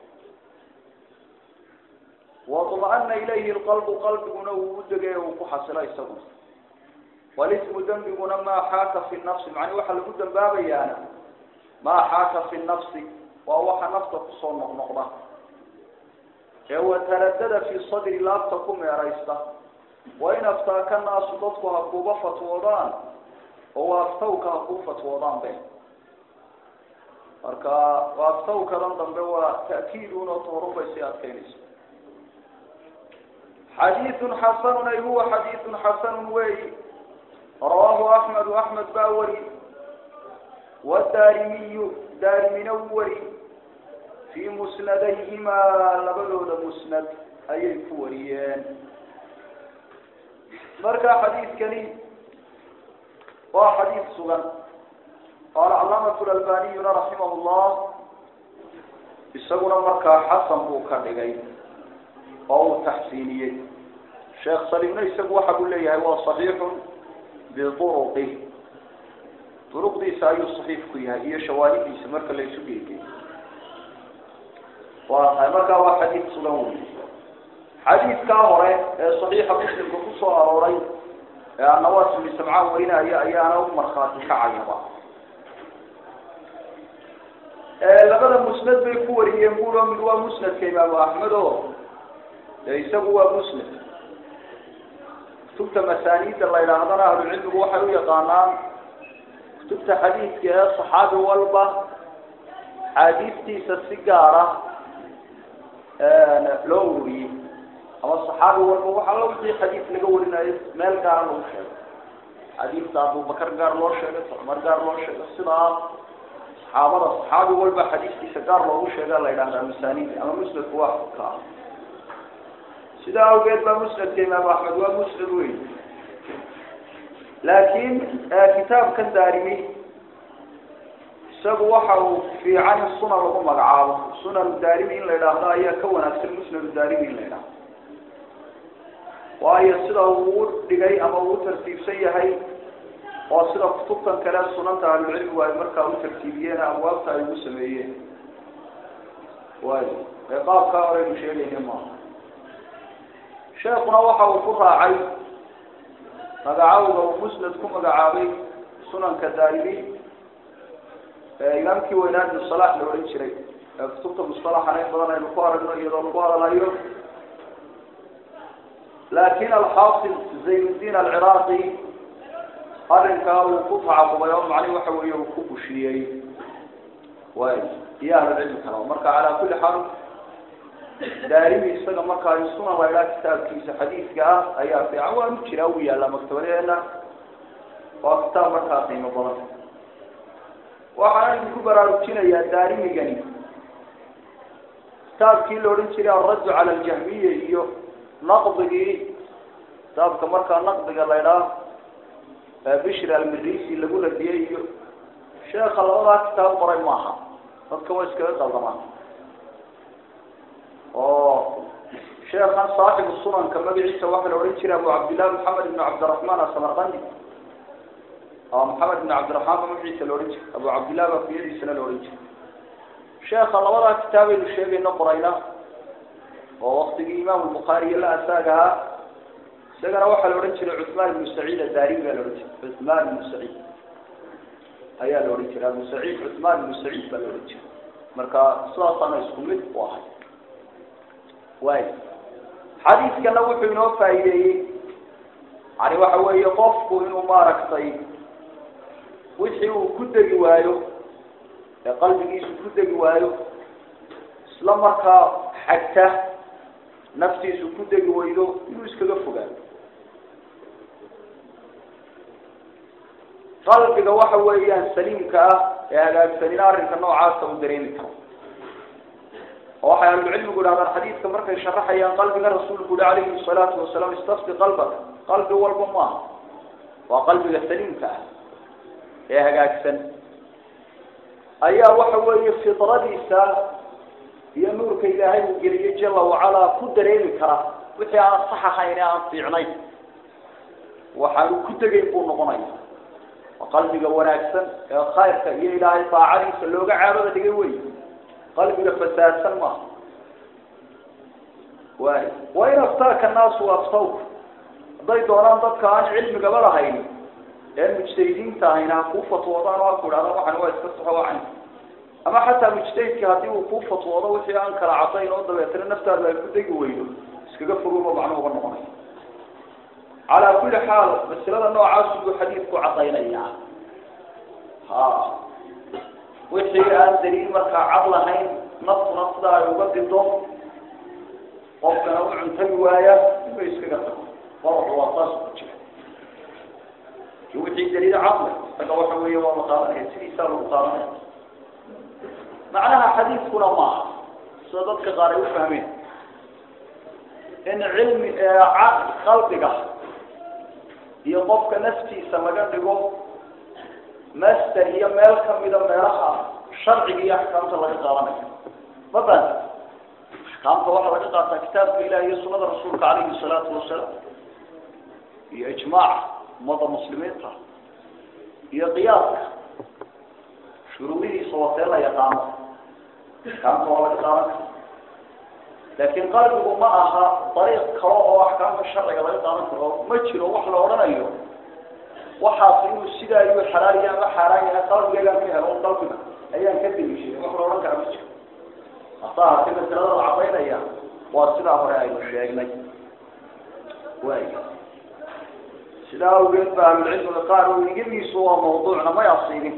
waطma'ana ilayhi lqalbu qalbiguna uu u degay uu ku xasilo isaguna walismu dembiguna maa xaaka fi nafsi macni waxaa lagu dambaabayaana maa xaaka fi nafsi waa waxa nafta kusoo noqnoqda ee wataradada fi sadri laabta ku meeraysta wain aftaaka naasu dadku ha kuuba fatwoodaan oo waaftawka ha kuu fatwoodaan be marka waaftawkadan dambe waa ta'kiidun oo tahorun bay sii adkaynaysa xadiiثun xasanun ay huwa xadiiثun xasanun weyi rawaahu axmedu axmed baa wari wadaarimiyu daarimina u wari fii musnadayhimaa labadooda musnad ayay ku wariyeen marka xadiidkani waa xadiid sugan qaala calaamatu lalbaniyuna raximah llah isaguna markaa xasan buu ka dhigay oo uu taxsiiniyey sheekh salimna isagu waxa buu leeyahay waa صaxiixun biuruqi duruqdiisa ayuu صaxiix ku yahay iyo shawaahidiisa marka la isu geegey waa tahay markaa waa xadiid sugan wey xadiidkaa hore ee صaxiixa muslimka kusoo arooray ee anawaas ibni samcaan warinaya ayaana u markhaati kacayaba labada musnad bay ku wariyeen bulo mid waa musnadka imaamu axmed o de isagu waa musnad kutubta masaaniidda la yidhaahdana ahlucilmigu waxay u yaqaanaan kutubta xadiidka ee saxaabi walba xaadiistiisa si gaara loo ururiyey ama saxaabi walba waxa la wixii xadiid laga warinayo meel gaara lagu sheego xadiidta abubakar gaar loo sheegay cumar gaar loo sheego sidaa saxaabada saxaabi walba xadiiskiisa gaar loogu sheega la yidhahdaa masaaniid ama musnadku waa ka sidaa awgeed baa musnadka imaamu axmed waa musnad wey laakiin kitaabkan daarimi isagu waxa uu fiican in sunan lagu magacaabo sunan daarimi in la yidhaahdo ayaa ka wanaagsan musnad daarimi in la yidhahdo waayo sida uu u dhigay ama uu u tartiibsan yahay oo sida kutubtan kale sunanta ahlucilmigu ay markaa u tartiibiyeen abwaabta ay ugu sameeyeen waayo ee qaabkaa horeynu sheegayna maaha sheekuna waxa uu ku raacay magacawga uu musnad ku magacaabay sunanka daarimi imaamkii weynaa ibnu salax la odhan jiray ee kutubta mustalaxana in badan aynu ku aragno iyadoo lagu hadalayo laakin alxaafid zaynuddiin alciraaqi arrinkaa uu ku tacaqubay oo macni waxa weeye uu ku bushiyey way iyo ahlucilmi kale marka calaa kulli xaal daarimi isaga markaa in sunan la idhaha kitaabkiisa xadiidka ah ayaa fiican waanu jiraa uu yaallaa maktabadeena waa kitaab markaa qiimo badan waxaan idinku baraarujinayaa daarimigani kitaabkii la odhan jiray alraddu cala aljahmiya iyo naqdigii kitaabka markaa naqdiga la idhaha bishri almirisi lagu radiyey iyo sheeka labadaa kitaab qoray maaha dadka waa iskaga qaldamaan oo sheekan saaxibu sunanka magaciisa waxaa la odhan jiray abu cabdillahi maxamed ibn cabdiraxmaan asamarqandi maxamed ibn cabdiraxmaan ba magaciisa la odhan jiray abu cabdillahi baa kuyadiisana la odhan jiray sheeka labadaa kitaabaynu sheegayno qorayna oo waktigii imaamu lbukhaariyo la asaag ahaa isagana waxaa la odhan jiray cuثmaan ibnu saciid adaarimi baa la odhan jiray cuثmaan ibnu saciid ayaa la odhan jiray abu saciid cuثmaan ibnu saciid baa la odhan jiray marka sidaasaana isku mid u ahay way xadiidkana wuxuu inoo faa'iideeyey yani waxa weeye qofku inuu maaragtay wixii uu ku degi waayo ee qalbigiisu ku degi waayo isla markaa xagta naftiisu ku degi waydo inuu iskaga fogaado qalbiga waxa weeyaan saliimka ah ee hagaagsanina arrinka noocaasa uu dareemi karo oo waxay ahlucilmigu idhahdaan xadiidka markay sharaxayaan qalbiga rasuulku uhi calayhi salaatu wasalaam istafti qalbaka qalbi walba maaha waa qalbiga saliimka ah ee hagaagsan ayaa waxa weeye fidradiisa iyo nuurka ilaahay uu geliyey jala wacalaa ku dareemi kara wixii aan sax ahayn ee aan fiicnayn waxaanu ku degayn buu noqonaya waa qalbiga wanaagsan ee khayrka iyo ilaahay daacadiisa looga caabada dhigay wey qalbiga fasaadsan maaha waay wa in aftaaka naasu aftawka hadday doonaan dadka aan cilmigaba lahayn ee mujtahidiinta ahayna ha kuu fatwoodaan oo ha ku idhahdaan waxan waa iska saxo wacan ama xataa mujtahidki haddii uu kuu fatwoodo wixii aan kala cadayn oo dabeetana naftaada ay ku degi weydo iskaga fogoba macno uga noqonay calaa kulli xaal masalada noocaas buu xadiidku cadaynayaa ha wixii aan daliil markaa cad lahayn naftuna sida ay uga dido qofkana u cuntagi waaya inuu iskaga tago faracu waa saas ku jira ki wixii daliil cad leh isaga waxa weeye waa la qaadanaya sidiisaa lagu qaadanaya macnaha xadiidkuna maaha sida dadka qaar ay u fahmeen in cilmi qalbiga iyo qofka naftiisa laga dhigo master iyo meel kamida meelaha sharciga iyo axkaamta laga qaadanayo maban axkaamta waxaa laga qaataa kitaabka ilahi iyo sunada rasuulka calayhi salaatu wasalaam iyo ijmaac ummadda muslimiinta iyo qiyaaska shuruudihiisa watee la yaqaano axkaamta waa laga qaadan kara laakin qalbigu ma aha dariiq kale oo axkaamta sharciga laga qaadan karo ma jiro wax la odhanayo waxaas inuu sidaa iyu xalaaliya ama xaaraan yahay qalbigeegaan ka helo qalbiga ayaan ka deliishaday wax la odhan kara ma jiro hasa haatee masalada la cadaynaya waa sidaa hore aynu sheegnay way sidaa awgeed ba ahlucilmiga qaar igadiisu waa mawduucna may asiibin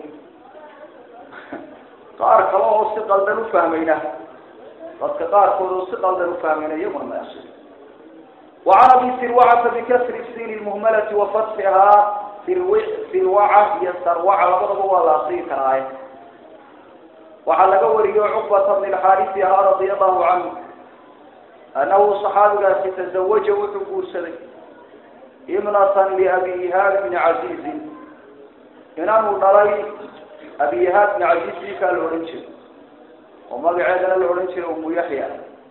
qaar kale oo si qaldan ufahmayna dadka qaarkood oo si qaldan ufahmayna iyaguna may asiibin وعن أبي سروعة بكسر السين المهملة وفتحها سروعة هي سروعة لبضب ولا أصير كراية وعلى قوري عقبة بن الحارث رضي الله عنه أنه صحابي تزوج وحبو سري امرأة لأبي إيهاب بن عزيز إنه نري أبي إيهاب بن عزيز بك الأورنشر وما بعدنا الأورنشر أم يحيى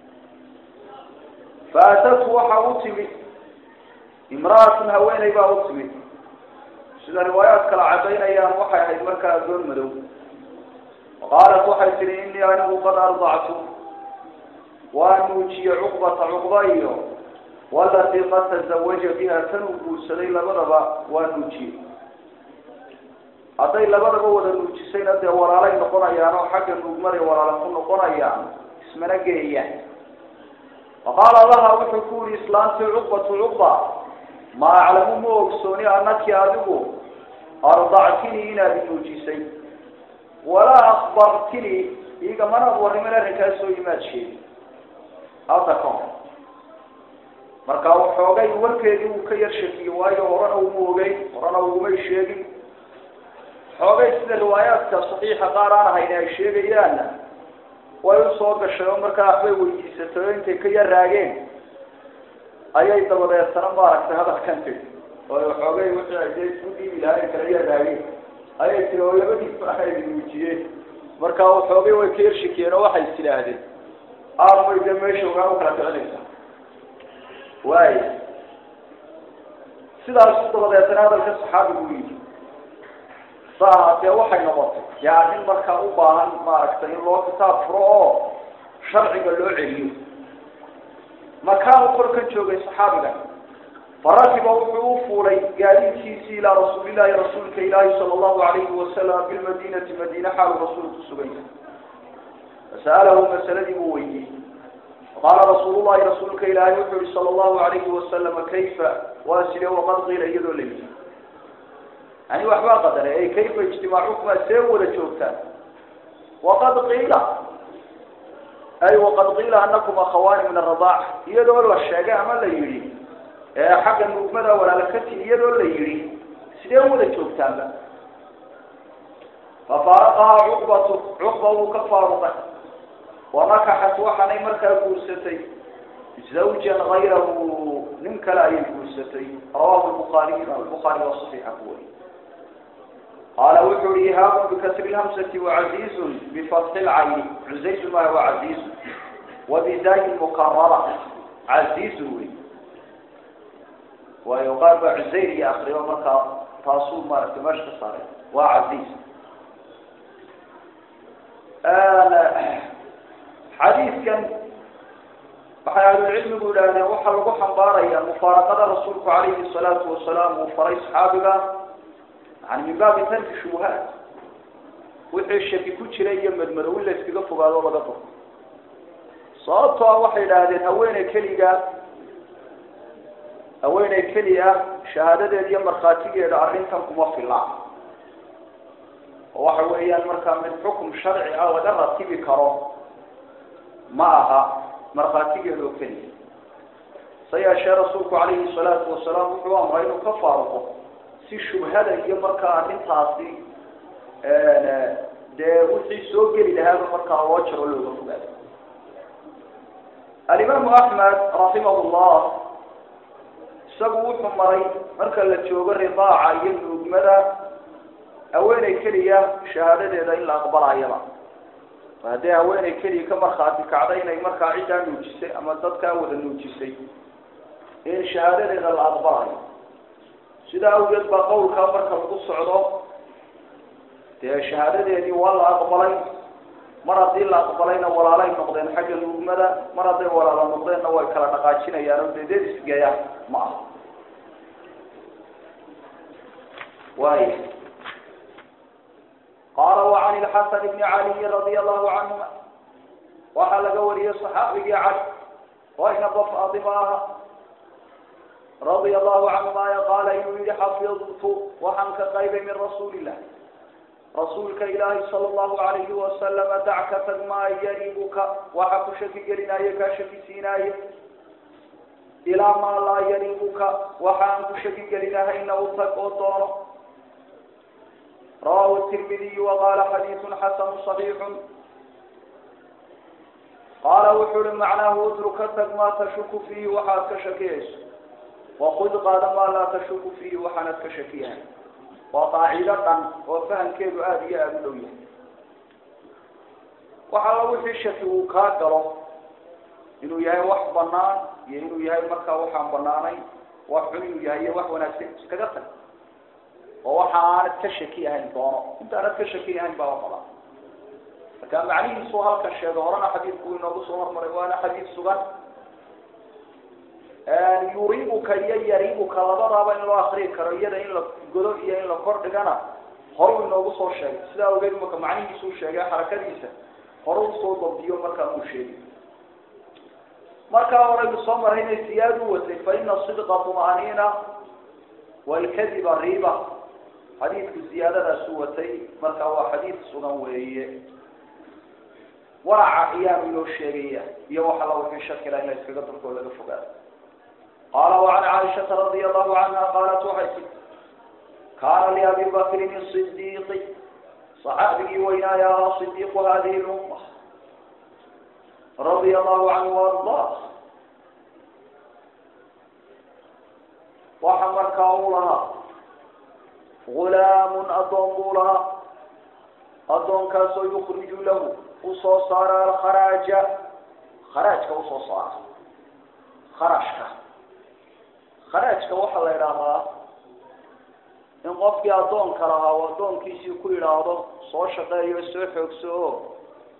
فأتته وحاوتمي امرأة هويني باوتمي سيدا روايات كلا عبين أيام وحي هيد مركا دون مدو وقالت وحي تري إني أنه قد أرضعت وأنوجي عقبة عقبة والتي قد تزوج بها تنوكو سلي لبضبا وأنوجي hadday labadaba wada nuujisayna dee walaalay noqonayaan oo xagga nuugmaray walaala ku noqonayaan ismana geeyaan faqaala laha wuxuu ku yihi islaantii cuqbatu cuqba ma aclamu ma ogsooni anaki adigu ardactinii inaad nuujisay walaa akbartinii iga manaad warrimin arrinkaasoo imaad sheegi hadda ka hor marka waxoogay warkeedii uu ka yar shakiyey waayo horena uma ogeyn horena ugumay sheegin xoogay sida riwaayaadka saxiixa qaar aan ahayn ay sheegayaanna way usoo gashay oo markaa waxbay weydiisatay oo intay ka yaraageen ayay dabadeetana maaragtay hadalkan tiri oo xoogay wixii ay dee isku dhiibi lahayn kala yaraageen ayay tiri oo labadiiba ay muujiyeen marka xoogay way ka yarshikiyeen oo waxay tidhaahdeen aarmay dee meesha ogaan ukala kicinaysa waay sidaas dabadeetana hadalka saxaabigu yidhi sahaatee waxay noqotay yaa nin markaa u baahan maaragtay in loo kitaab furo oo sharciga loo celiyo makaanu korkan joogay saxaabiga farakiba wuxuu u fuulay gaadiidkiisii ilaa rasuulillahi rasuulka ilaahi sala allahu alayhi wasalam bilmadinati madiine xaalu rasuulku sugay fasa'alahu masaladii buu weydiiyey faqaala rasuulu llahi rasuulka ilaahi wuxuu yihi sala allahu alayhi wasalama kayfa waa sidee waqad qiila iyadoo la yidhi yani waxbaa qadaray ay kayfa ijtimaacukumaa see wada joogtaan waqad qiila ay waqad qiila anakum akhawaani min aradaaca iyadoo la sheegay ama la yidhi xagga nuugmada walaalakati iyadoo la yidhi sidee wada joogtaanba fafaaraqahaa cuqbatu cuqba wuu ka faaruqay wanakaxat waxaanay markaa guursatay zawjan gayrahu nin kale ayay guursatay rawahu lbuaariy buaari waa saxiixa ku wari qaala wuxuu hi ihaabu bikasri lhamsati wacaziizun bifatxi lcayni cuzayzu maaha waa caziizun wabidaayi mukarara caziizun wey waayo qaar baa cusayr iyo akriyo markaa taasuu maaragtay meesha ka saaray waa caziiz xadiidkan waxay ahlucilmigu yidhaahdeen waxaa lagu xambaaraya mufaaraqada rasuulku calayhi salaatu wasalaam uu faray saxaabiga yani min baabi tarki shubuhaat wixii shaki ku jira iyo madmadow in la iskaga fogaado laga fog sababtoo ah waxay idhaahdeen haweeney keliga haweeney keli ah shahaadadeeda iyo markhaatigeeda arrintan kuma fila oo waxa weeyaan markaa mid xukum sharci ah laga ratibi karo ma aha markhaatigeeda oo keliya se yeeshee rasuulku calayhi salaatu wasalaam wuxuu amray inuu ka faaruqo si shubhada iyo markaa arrintaasi dee wixii soo geli lahaaba markaa loo jaro looga fogaado alimaamu axmed raximah llah isagu wuxuu maray marka la joogo ridaaca iyo nuugmada haweeney keliya shahaadadeeda in la aqbalayaba haddii haweeney keliya ka markhaati kacday inay markaa ciddaa nuujisay ama dadkaa wada nuujisay in shahaadadeeda la aqbalayo sidaa awgeed baa qawlkaa marka lagu socdo dee shahaadadeedii waa la aqbalay mar haddii la aqbalayna walaalay noqdeen xagga nuugmada mar hadday walaala noqdeenna way kala dhaqaajinayaan oo dedeed isgeeya ma aha waay qaala وعan الxasan بn عaliyi radي الlahu canهuma waxaa laga wariyey صaxaabigii cali waynaba faadima aha radia الlahu canhuma qaala inuu yihi xafidtu waxaan ka qaybay min rasuuli الlah rasuulka ilaahi salى الlahu عalayhi wasalama dacka tag maa yaribuka waxa ku shaki gelinaayo kaa shaki siinaayo ilaa maa laa yaribuka waxa aan ku shaki gelinahayna u tag oo doono rawahu tirmidiy waqaala xadiidu xasanu صaxiixu qaala wuxuu uhi macnaahu utruka tag maa tashuku fiihi waxaad ka shakiyayso wakud qaada maa laa tashuku fiihi waxaanad ka shakiyahay waa qaacido dhan oo fahamkeedu aada iyo aada u dhow yahay waxa alla wixii shaki uu kaa galo inuu yahay wax banaan iyo inuu yahay markaa waxaan banaanayn wax xun inuu yahay iyo wax wanaagsan iskaga tag oo waxa aanad ka shaki ahayn doono intaanad ka shaki ahayn baa badan marka macnihiisu halka sheego horena xadiidku inoogu soo hormaray waana xadiid sugan yuribuka iyo yaribuka labadaaba in loo akriyi karo iyada in la godo iyo in la kor dhigana horu inoogu soo sheegay sidaa ogeed marka macnihiisuu sheegay xarakadiisa hore usoo dabdiyo markaa uu sheegay markaa horaynu soo maray inay siyaad u watay fa ina sidqa طumaniina walkadiba riba xadiidku ziyaadadaasu watay marka waa xadiid sugan weeye waraca ayaanu inoo sheegaya iyo wax alla wixii shakila in la iskaga durkoo laga fogaado qaala وعan caaishaةa radي الlahu canha qaalat waxay tii kaana liabi bakrin الصidiiqi صaxaabigii weynaaya ahaa صidiiqu hadihi اluma radي الlahu canhu وarضah waxa markaa u lahaa gulaamun addoon buu lahaa addoonkaasoo yukriju lahu usoo saara alkharaaja kharaajka usoo saara kharashka kharaajka waxaa la idhaahdaa in qofkii addoonka lahaa uu addoonkiisii ku yidhaahdo soo shaqeeyo soo xoogso o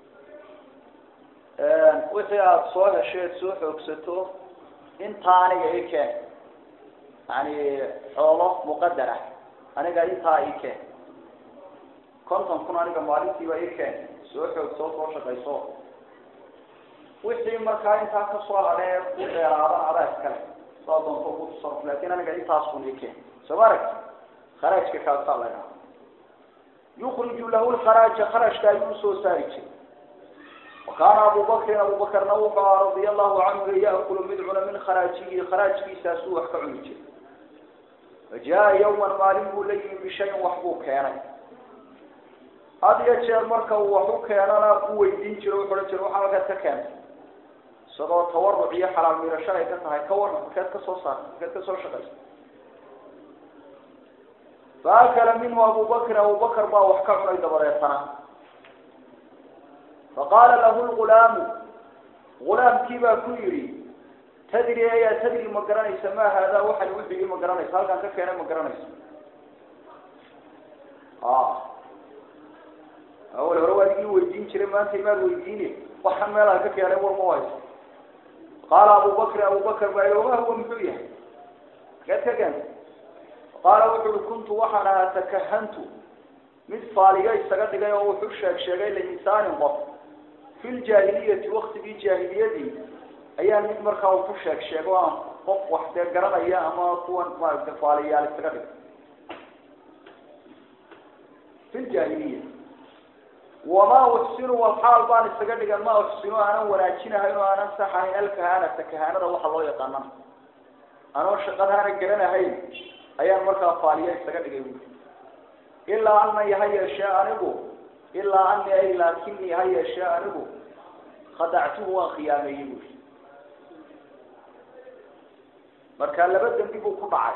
wixii aada soo hesheed soo xoogsato intaa aniga i keen yani xoolo muqadar ah aniga intaa i keen konton kun aniga maalintiiba i keen soo xoogso soo shaqayso wixii markaa intaa kasoo hadhee ku dheeraadan adaa iskale saa doonto ku tasaruf laakin aniga intaasun ikeen soo ma aragti kharaajka kaasaa la dhaha yukriju lahu lkharaaja kharashka ayuu usoo saari jiray wakaana abu bakrin abu bakrna wuxuu aha radia allahu canhu yaakulu mid cuna min kharaajihi kharaajkiisaasuu wax ka cuni jiray fajaa yawman maalin buu la yimi bishayin wax buu keenay had iyo jeer marka uu wax u keenana u weydiin jiro wuxu ohan jira waxaa halkaad ka keentay isagoo tawaruc iyo xalaal miirasho ay ka tahay ka waran markeed ka soo saartay markeed ka soo shaqaysa faakala minhu abu bakrin abu bakr baa wax ka cunay dabadeetana faqaala lahu lgulaamu gulaamkii baa ku yidhi tadri ayaa tadri ma garanaysa ma haadaa waxan wixii ma garanaysa halkaan ka keenay ma garanaysa a awal hore waad igii weydiin jiray maanta imaad weydiine waxaan meelaan ka keenay war ma hayso qaala abu bakrin abu bakr baa oma huwa muxuu yahay makeed ka keentay qaala wuxu uhi kuntu waxaan ahaa takahantu mid faaliyo isaga dhigay oo wuxuu sheeg sheegay linsaanin qof fi ljaahiliyati waktigii jaahiliyadii ayaa mid markaa uu ku sheeg sheego aan qof wax dee garanaya ama kuwan maaragta faaliyaal isaga dhigay fi ljaahiliya wamaa uxsinu walxaal baan isaga dhigan ma uxsinu aanan wanaajinahayn oo aanan saxahayn alkahaanata kahaanada waxa loo yaqaana anoo shaqadaana garanahayn ayaan markaa faaliya isaga dhigay buui ilaa ana ha yeeshee anigu ilaa ani ay laakinii ha yeeshee anigu khadactuhu waan khiyaameeyey buui marka laba dembi buu ku dhacay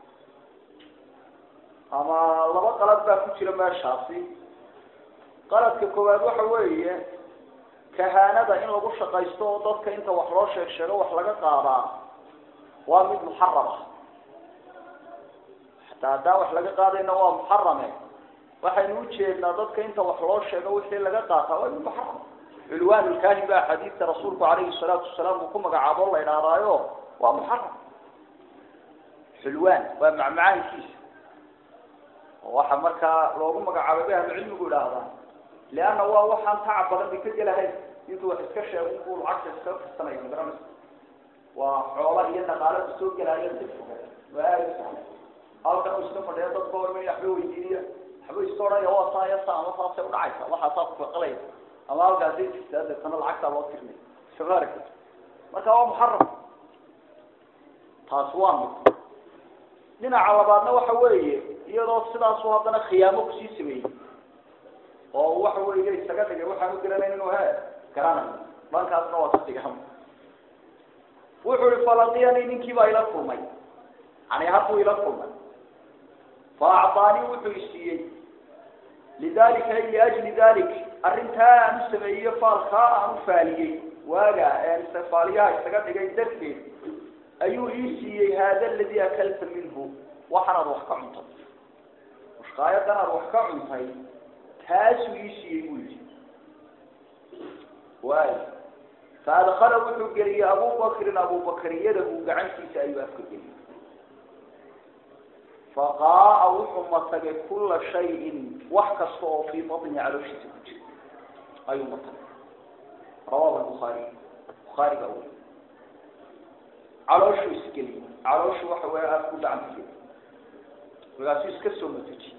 ama laba qalad baa ku jira meeshaasi qaladka koowaad waxa weeye kahaanada in lagu shaqaysto oo dadka inta wax loo sheeg sheego wax laga qaadaa waa mid muxaram ah hataa haddaan wax laga qaadayna waa muxarame waxaynu ujeednaa dadka inta wax loo sheego wixii laga qaataa waa mid muxaram culwaan lkaahin ba axaadiista rasuulku calayhi salaatu wasalaam uu ku magacaabo la idhaahdaayo waa muxaram xulwaan waa macmacaankiisa oo waxa markaa loogu magacaabay bay ahlucilmigu idhaahdaa leanna waa waxaan tacab badan bay ka gelahayn intuu wax iska sheego inkuu lacagta iskaga firsanayo magaranaysa waa xoola iyo dhaqaalo kusoo gelaayo si foga waa aada u sahlan halkan uu iska fadhiya dadka orma waxba weydiiniya waxba iska odhanaya waa saa iyo saa ama saasay udhacaysa waxaasaa kufaqalaya ama halkaasay jirtaa deetana lacagtaa loo tirnay soma aragta marka waa muxaram taas waa mid dhinaca labaadna waxa weeye iyadoo sidaasu haddana khiyaamo kusii sameeyey oo waxa weeye isaga dhigay waxaan u garanayn inuu he garanayo dhankaasna waa sidigam wuxuu ihi falaqiyanii ninkii baa ila kulmay yani hadduu ila kulmay fa acطaanii wuxuu isiiyey lidalika ay liajli dalik arrintaa aan u sameeyey faalkaa aan u faaliyey waaga faaliyaha isaga dhigay darteed ayuu ii siiyey hada aladi akalta minhu waxanaad wax ka cuntay mushqaayadan aad wax ka cuntay taasuu ii siiyey buu yihi waay faadkala wuxuu geliyey abubakrin abubakr yadahu gacantiisa ayuu afka geliyey faqaaa wuxuu matagay kula shayin wax kasta oo fii batni calooshiisa ku jira ayuu matagay rawahu buhaari bukhaari baa weri calooshuu isgeliyey calooshu waxa weya afku gacanta geliy markaasuu iska soo matuji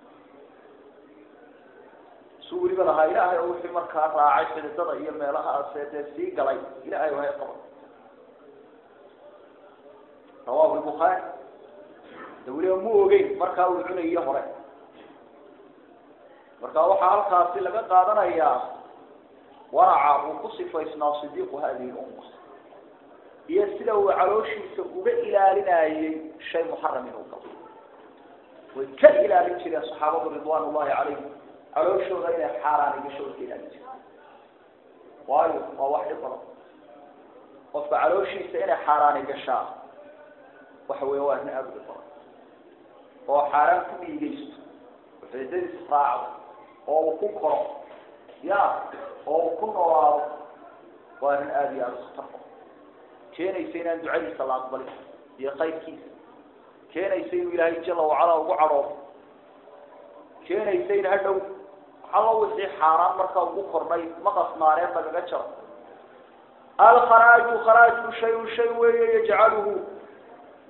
su weliba lahaa ilaahay oo wixii markaa raacay xididada iyo meelahaase dee sii galay ilahay wahay qaba rawahu lbukhaari de weliba mu ogeyn markaa uu cunayo hore marka waxaa halkaasi laga qaadanayaa waraca uu ku sifaysnaa sidiiqu hadihi lumma iyo sida uu calooshiisa uga ilaalinayey shay muxaram inuu galo way ka ilaalin jireen saxaabadu ridwan ullahi calayhim calooshooda inay xaaraan gashooda ka ilaalin jireen waayo waa wax dhib badan qofka calooshiisa inay xaaraani gashaa waxa weya waa arrin aada u dhib badan oo xaaraan ku dhiigaysto oo xididadiis raacdo oo uu ku koro ya oo uu ku noolaado waa arrin aada iyo aada u khatar badan keenaysa inaan ducadiisa la aqbalin iyo qaybkiisa keenaysa inuu ilaahay jala wacala ugu cadhoodo keenaysa in hadhow xallo wixii xaaraan markaa ugu kordhay maqas naareed lagaga jaro alkharaaju kharaajku shayun shay weeye yajcaluhu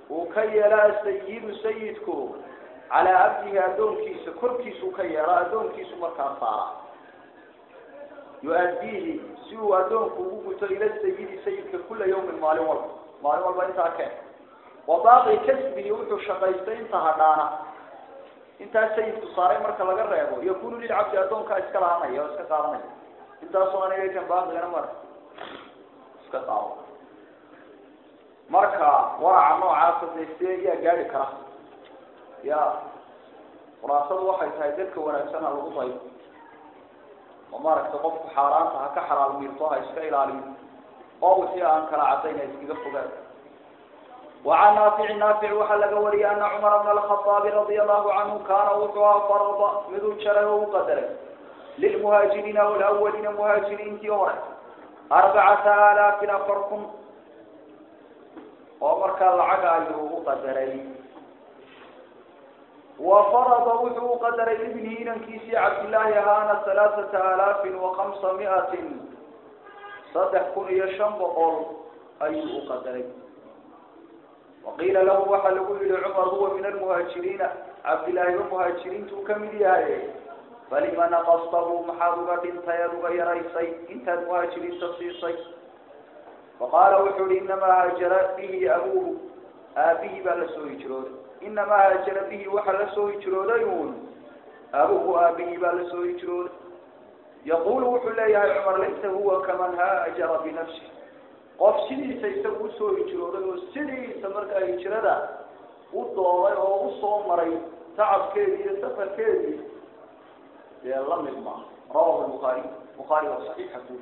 uu ka yeelo asayidu sayidku calaa cabdihi addoonkiisa korkiisuu ka yeelo addoonkiisu markaa saara yu-addiihi si uu addoonku ugu guto ila sayidi sayidka kula yawmin maalin walba maalin walba intaa keen wa baaqi kasbihi wuxuu shaqaystay inta hadhaana intaa sayidku saaray marka laga reebo yakunu lilcabdi addoonkaa iska lahanaya oo iska qaadanaya intaasoo aniga kan baaqigana mar iska qaado marka waraca noocaasa dee see yaa gaari kara ya khuraasadu waxay tahay dadka wanaagsan ha lagu dayo oo maaragtay qofku xaaraanta ha ka xalaal miirto ha iska ilaaliyo oo wixii aan kala cadayn ha iskaga fogaan وعن نافع نافع وحلق ولي أن عمر بن الخطاب رضي الله عنه كان وقع فرض مذو شره وقدره للمهاجرين والأولين مهاجرين تيورا أربعة آلاف أفركم ومر كان العقا وقدري وفرض وحو قدر ابنه ننكيسي عبد الله هانا ثلاثة آلاف وخمسمائة صدح كن يشنب قول أي قدري وقيل له وحل إلى عمر هو من المهاجرين عبد الله المهاجرين تكمل يا فلما نقصته محاضرة تيرغ يريسي انت المهاجرين تصيصي فقال وحول إنما هاجر به أبوه آبيه بل سوي جرود إنما هاجر به وحل سوي جرود يقول أبوه آبيه بل سوي جرود يقول وحول يا عمر ليس هو كمن هاجر بنفسه qof sidiisa isagu usoo hijrooday oo sidiisa markaa hijrada u doolay oo usoo maray tacabkeedii iyo safarkeedii dee la mid maaha rawahu lbukhaari bukhaari waa saxiixa ku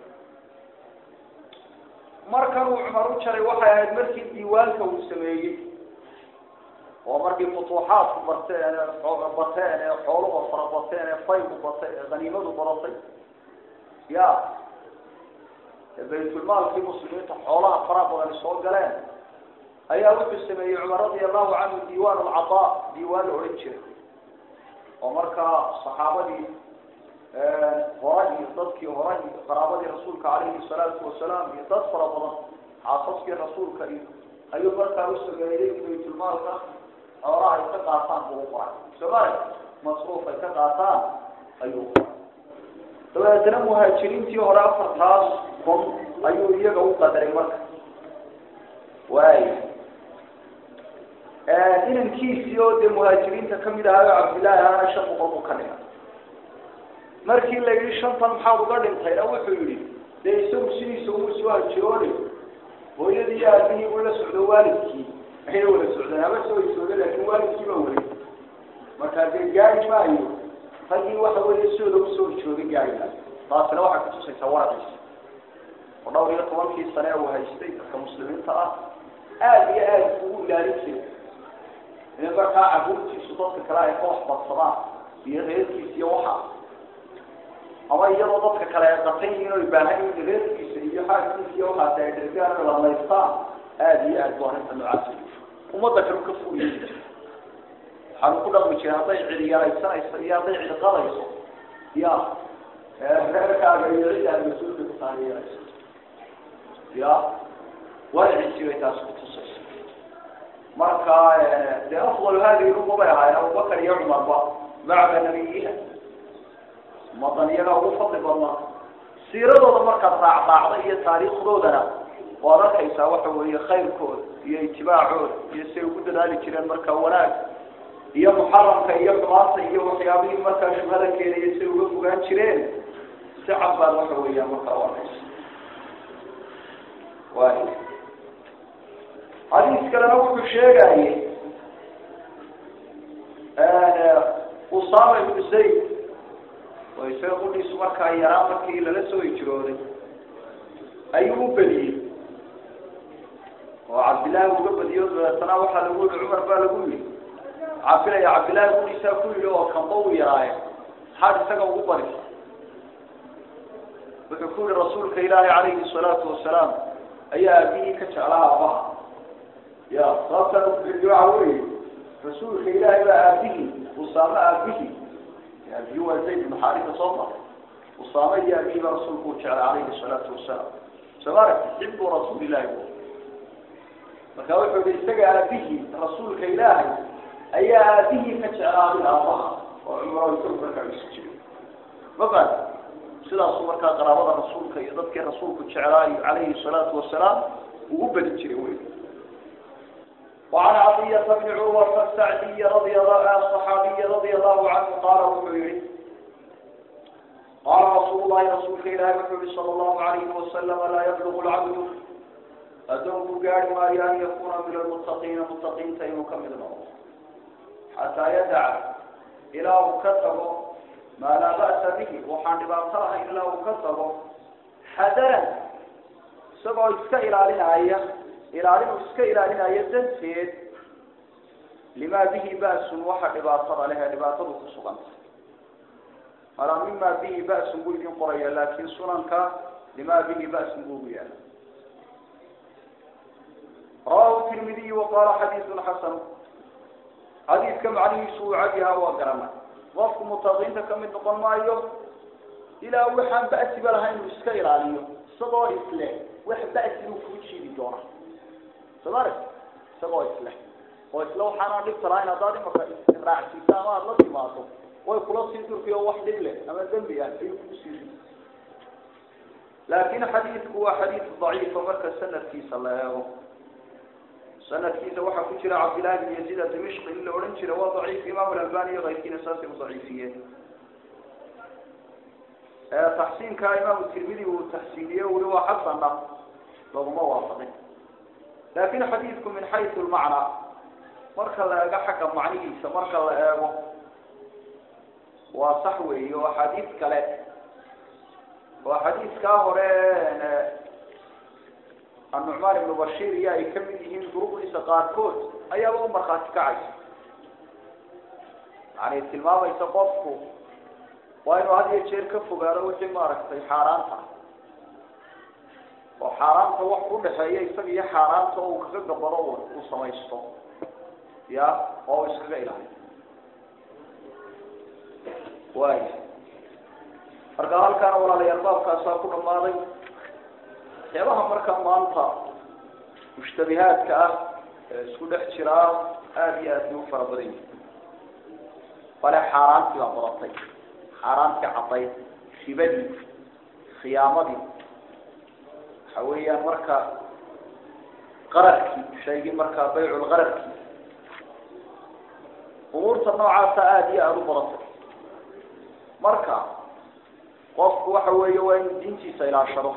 markan uu cumar u jaray waxay ahayd markii diiwaanka uu sameeyey oo markii futuuxaadku barteen bateen ee xooluhu fara bateen ee faygu batay ee haniimadu badatay ya baytulmaalkii muslimiinta xoolaha faraha badan soo galeen ayaa wuxuu sameeyey cumar radia allahu canhu diiwaan alcataa diiwaan la odhan jiray oo markaa saxaabadii hore iyo dadkii hore iyo qaraabadii rasuulka calayhi salaatu wasalaam iyo dad fara badan xaasaskii rasuulka iyo ayuu markaa u sameeyey baytulmaalka xoolaha ay ka qaataan buu u qoray soomali masruuf ay ka qaataan ayuu qoray dabeetna muhaajiriintii hore afartaas kun ayuu iyaga u qadaray marka waay inankiisii oo dee muhaajiriinta kamid ahayo cabdillaahi aana shan boqol buu ka dhigay markii la yidhi shantan maxaad uga dhintayna wuxuu yidhi dee isagu sidiisa uma soo hajirooni hooyadii iyo aabihii uu la socdo waalidkii ayna wada socdeen haba soo hijooda laakin waalidkii baa weli markaa dee gaari maayo raggii waxa weeye sidooda usoo hijooday gaari maayo taasina waxay kutusaysaa waraciisa oo dhowr iyo tobankii sane uu haystay dadka muslimiinta ah aada iyo aada ugu ilaalin jiray in markaa caruurtiisu dadka kale ay ka waxbadsadaan iyo reerkiisa iyo waxa ama iyadoo dadka kale ay qatan yihiin oo baahan yihiin reerkiisa iyo xaaskiisa iyo waxaas ay dhergaan lamaystaan aada iyo aad bu arrinta noocaas ummadda kale ka fuliya waxaanu ku dhaqmi jiray hadday cidi yaraysanayso iyo hadday cidi qadayso ya reerkaaga iyo cid aad mas-uulka ku tahay yarayso ya wadaci jiray taas kutusaysa marka de afdal hadihi lumma bay ahaayeen abubakar iyo cumarba bacda nabiyiha umadan iyagaa ugu fadli badnaa siiradooda markaad raacraacda iyo taariikhdoodana waad arkaysaa waxa weeye khayrkooda iyo itibaacooda iyo siay ugu dadaali jireen marka wanaag iyo muxaramka iyo xumaanta iyo waxyaabihii markaa shubhada keenaya siay uga fogaan jireen si cad baad waxa weeyaan markaa u arkaysa waay xadiis kalena wuxuu sheegayey usama ibnu zayd oo isaga qudhiisu markaa yaraa markii lala soo hijrooday ayuu u bediyey oo cabdillaahi uga badiyo dabeetana waxaa lagu yihi cumar baa lagu yihi cabdilaya cabdillaahi qudhiisaa ku yidhi oo kamba u yaraaye maxaad isaga ugu badisa wuxuu ku yihi rasuulka ilaahi calayhi salaatu wasalaam ayaa aabihii ka jeclaa abaha ya sababtan ubixiyo waxa weeye rasuulka ilaahay baa aabihii usaame aabihii aabihii waa zayd ibnu xaarisa soo mar usaame iyo aabihii baa rasuulku u jeclay calayhi salaatu wasalaam soo ma aragti xibu rasuulillahi bu marka wuxuu yihi isaga aabihii rasuulka ilaahay ayaa aabihii ka jeclaaday aabaha oo cumro isagu markaa isu jiray ma faat sidaasu markaa qaraabada rasuulka iyo dadkii rasuulku jeclaayo calayhi salaatu wasalaam ugu badi jiray wey وعن عطية بن عروة السعدي رضي الله الصحابي رضي الله عنه قال وحيري قال رسول الله رسول الله وحيري صلى الله عليه وسلم لا يبلغ العبد أدوه قال ما أن يكون من المتقين متقين سيكمل الموت حتى يدع إلى كتبه ما لا بأس به وحان باطلها إلا كتبه حذرا سبع إسكا إلى لنعية ilaalin uu iska ilaalinayo danteed limaa bihi ba'sun waxa dhibaatada leh ee dhibaatadu ku suganta malaa mimaa bihi ba'sun buu idin qoraya laakiin sunanka limaa bihi ba'sun buu ugu yaala rawahu tirmidiy waqaala xadiisun xasan xadiidka macnihiisu uu cadyahaa waa garana qofku mutaqiinta kamid noqon maayo ilaa waxaan ba'siba lahayn uu iska ilaaliyo isagoo isleh wax ba'si buu kuu jiidi doona soomari isagoo isle oo isle waxaana dhibta lahayn haddaad imaka raacsiisa ama aada la timaado way kula sii durkiyo wax dhib leh ama dembi ah ayuu kusii laakin xadiidku waa xadiid daciifa marka sanadkiisa la eego sanadkiisa waxaa ku jira cabdillahi bin yaziid adimishqi in la odhan jira waa daciif imaam alalbani iyo kayrkiina saasay u daciifiyeen taxsiinka imaamu tirmidi uu taxsiiniye uli waa xasana laguma waafaqin lakin xadiidku min xaysu lmacnaa marka la eego xagga macnihiisa marka la eego waa sax weeye oo xadiid kale oo xadiidkaa hore annucmaan ibnu bashiir iyo ay kamid yihiin duruqdiisa qaarkood ayaaba u markhaati kacaysa yani tilmaamaysa qofku waa inuu had iyo jeer ka fogaado wixii maaragtay xaaraanta oo xaaraanta wax udhaxeeya isaga iyo xaaraanta oo uu kaga gabado uu samaysto ya oo uu iskaga ilaaliyo waaya marka halkaana walaalayaal baabkaasaa ku dhamaaday waxyaabaha markaa maanta mushtabihaadka ah ee isku dhex jiraa aada iyo aad bay u fara badan yihin bale xaaraantii baa badatay xaaraantii caddayd ribadii khiyaamadii waxa weeyaan marka qararkii shaygii markaa bayculqararkii umuurta noocaasa aada iyo aada u badatay marka qofku waxa weeye waa inuu diintiisa ilaashado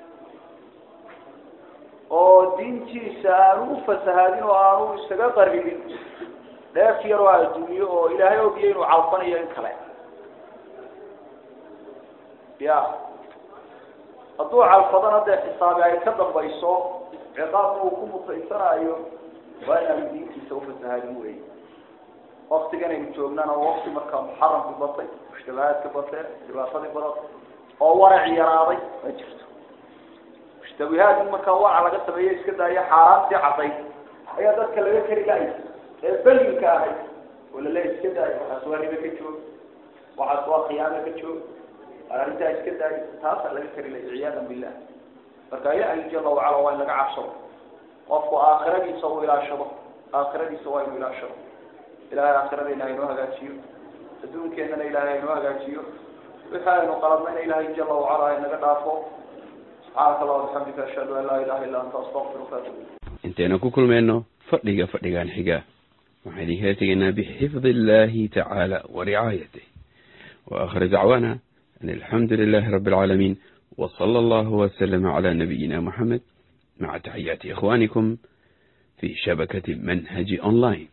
oo diintiisa aanu ufasahaadin oo aanu isaga qaribin dheef yaroo adduunyo oo ilaahay ogiya inuu calfanayo in kale ya hadduu calfadana dee xisaabi ay ka dambayso ciqaabka uu ku mutaysanayo waa inaanu diintiisa ufasahaadin wey waktigan aynu joognana wakti markaa muxaramki batay mushtabahaadka batee dhibaatadii badatay oo waraci yaraaday ma jirto mushtabihaad in markaa warac laga sameeyo iska daayo xaaraantii caddayd ayaa dadka laga kari lahay ee belinka ahayd oo lale iska daayo waxaas waa ribe ka joog waxaas waa khiyaano ka joog arrintaa iska daayo taasaa laga kari lahay ciyaadan billah marka ilahay jala wacala waa in laga cabsado qofku aakhiradiisa uu ilaashado aakhiradiisa waa inuu ilaashado ilahay aakhiradeena haynoo hagaajiyo adduunkeenana ilahay haynoo hagaajiyo wixii aynu qaladnayna ilahay jala wacala haynaga dhaafo subxaanaka allah bixamdika ashhadu an laa ilaha illa anta astaqfiruka atub intaynu ku kulmayno fadhiga fadhigan xiga waxaan idinkala tegaynaa bixifdi illahi tacaala waricaayatih waakhir dacwaana an alxamdu lilahi rabi alcaalamiin وصلى الله وسلم على نبينا محمد مع تحيات إخوانكم في شبكة منهج أونلاين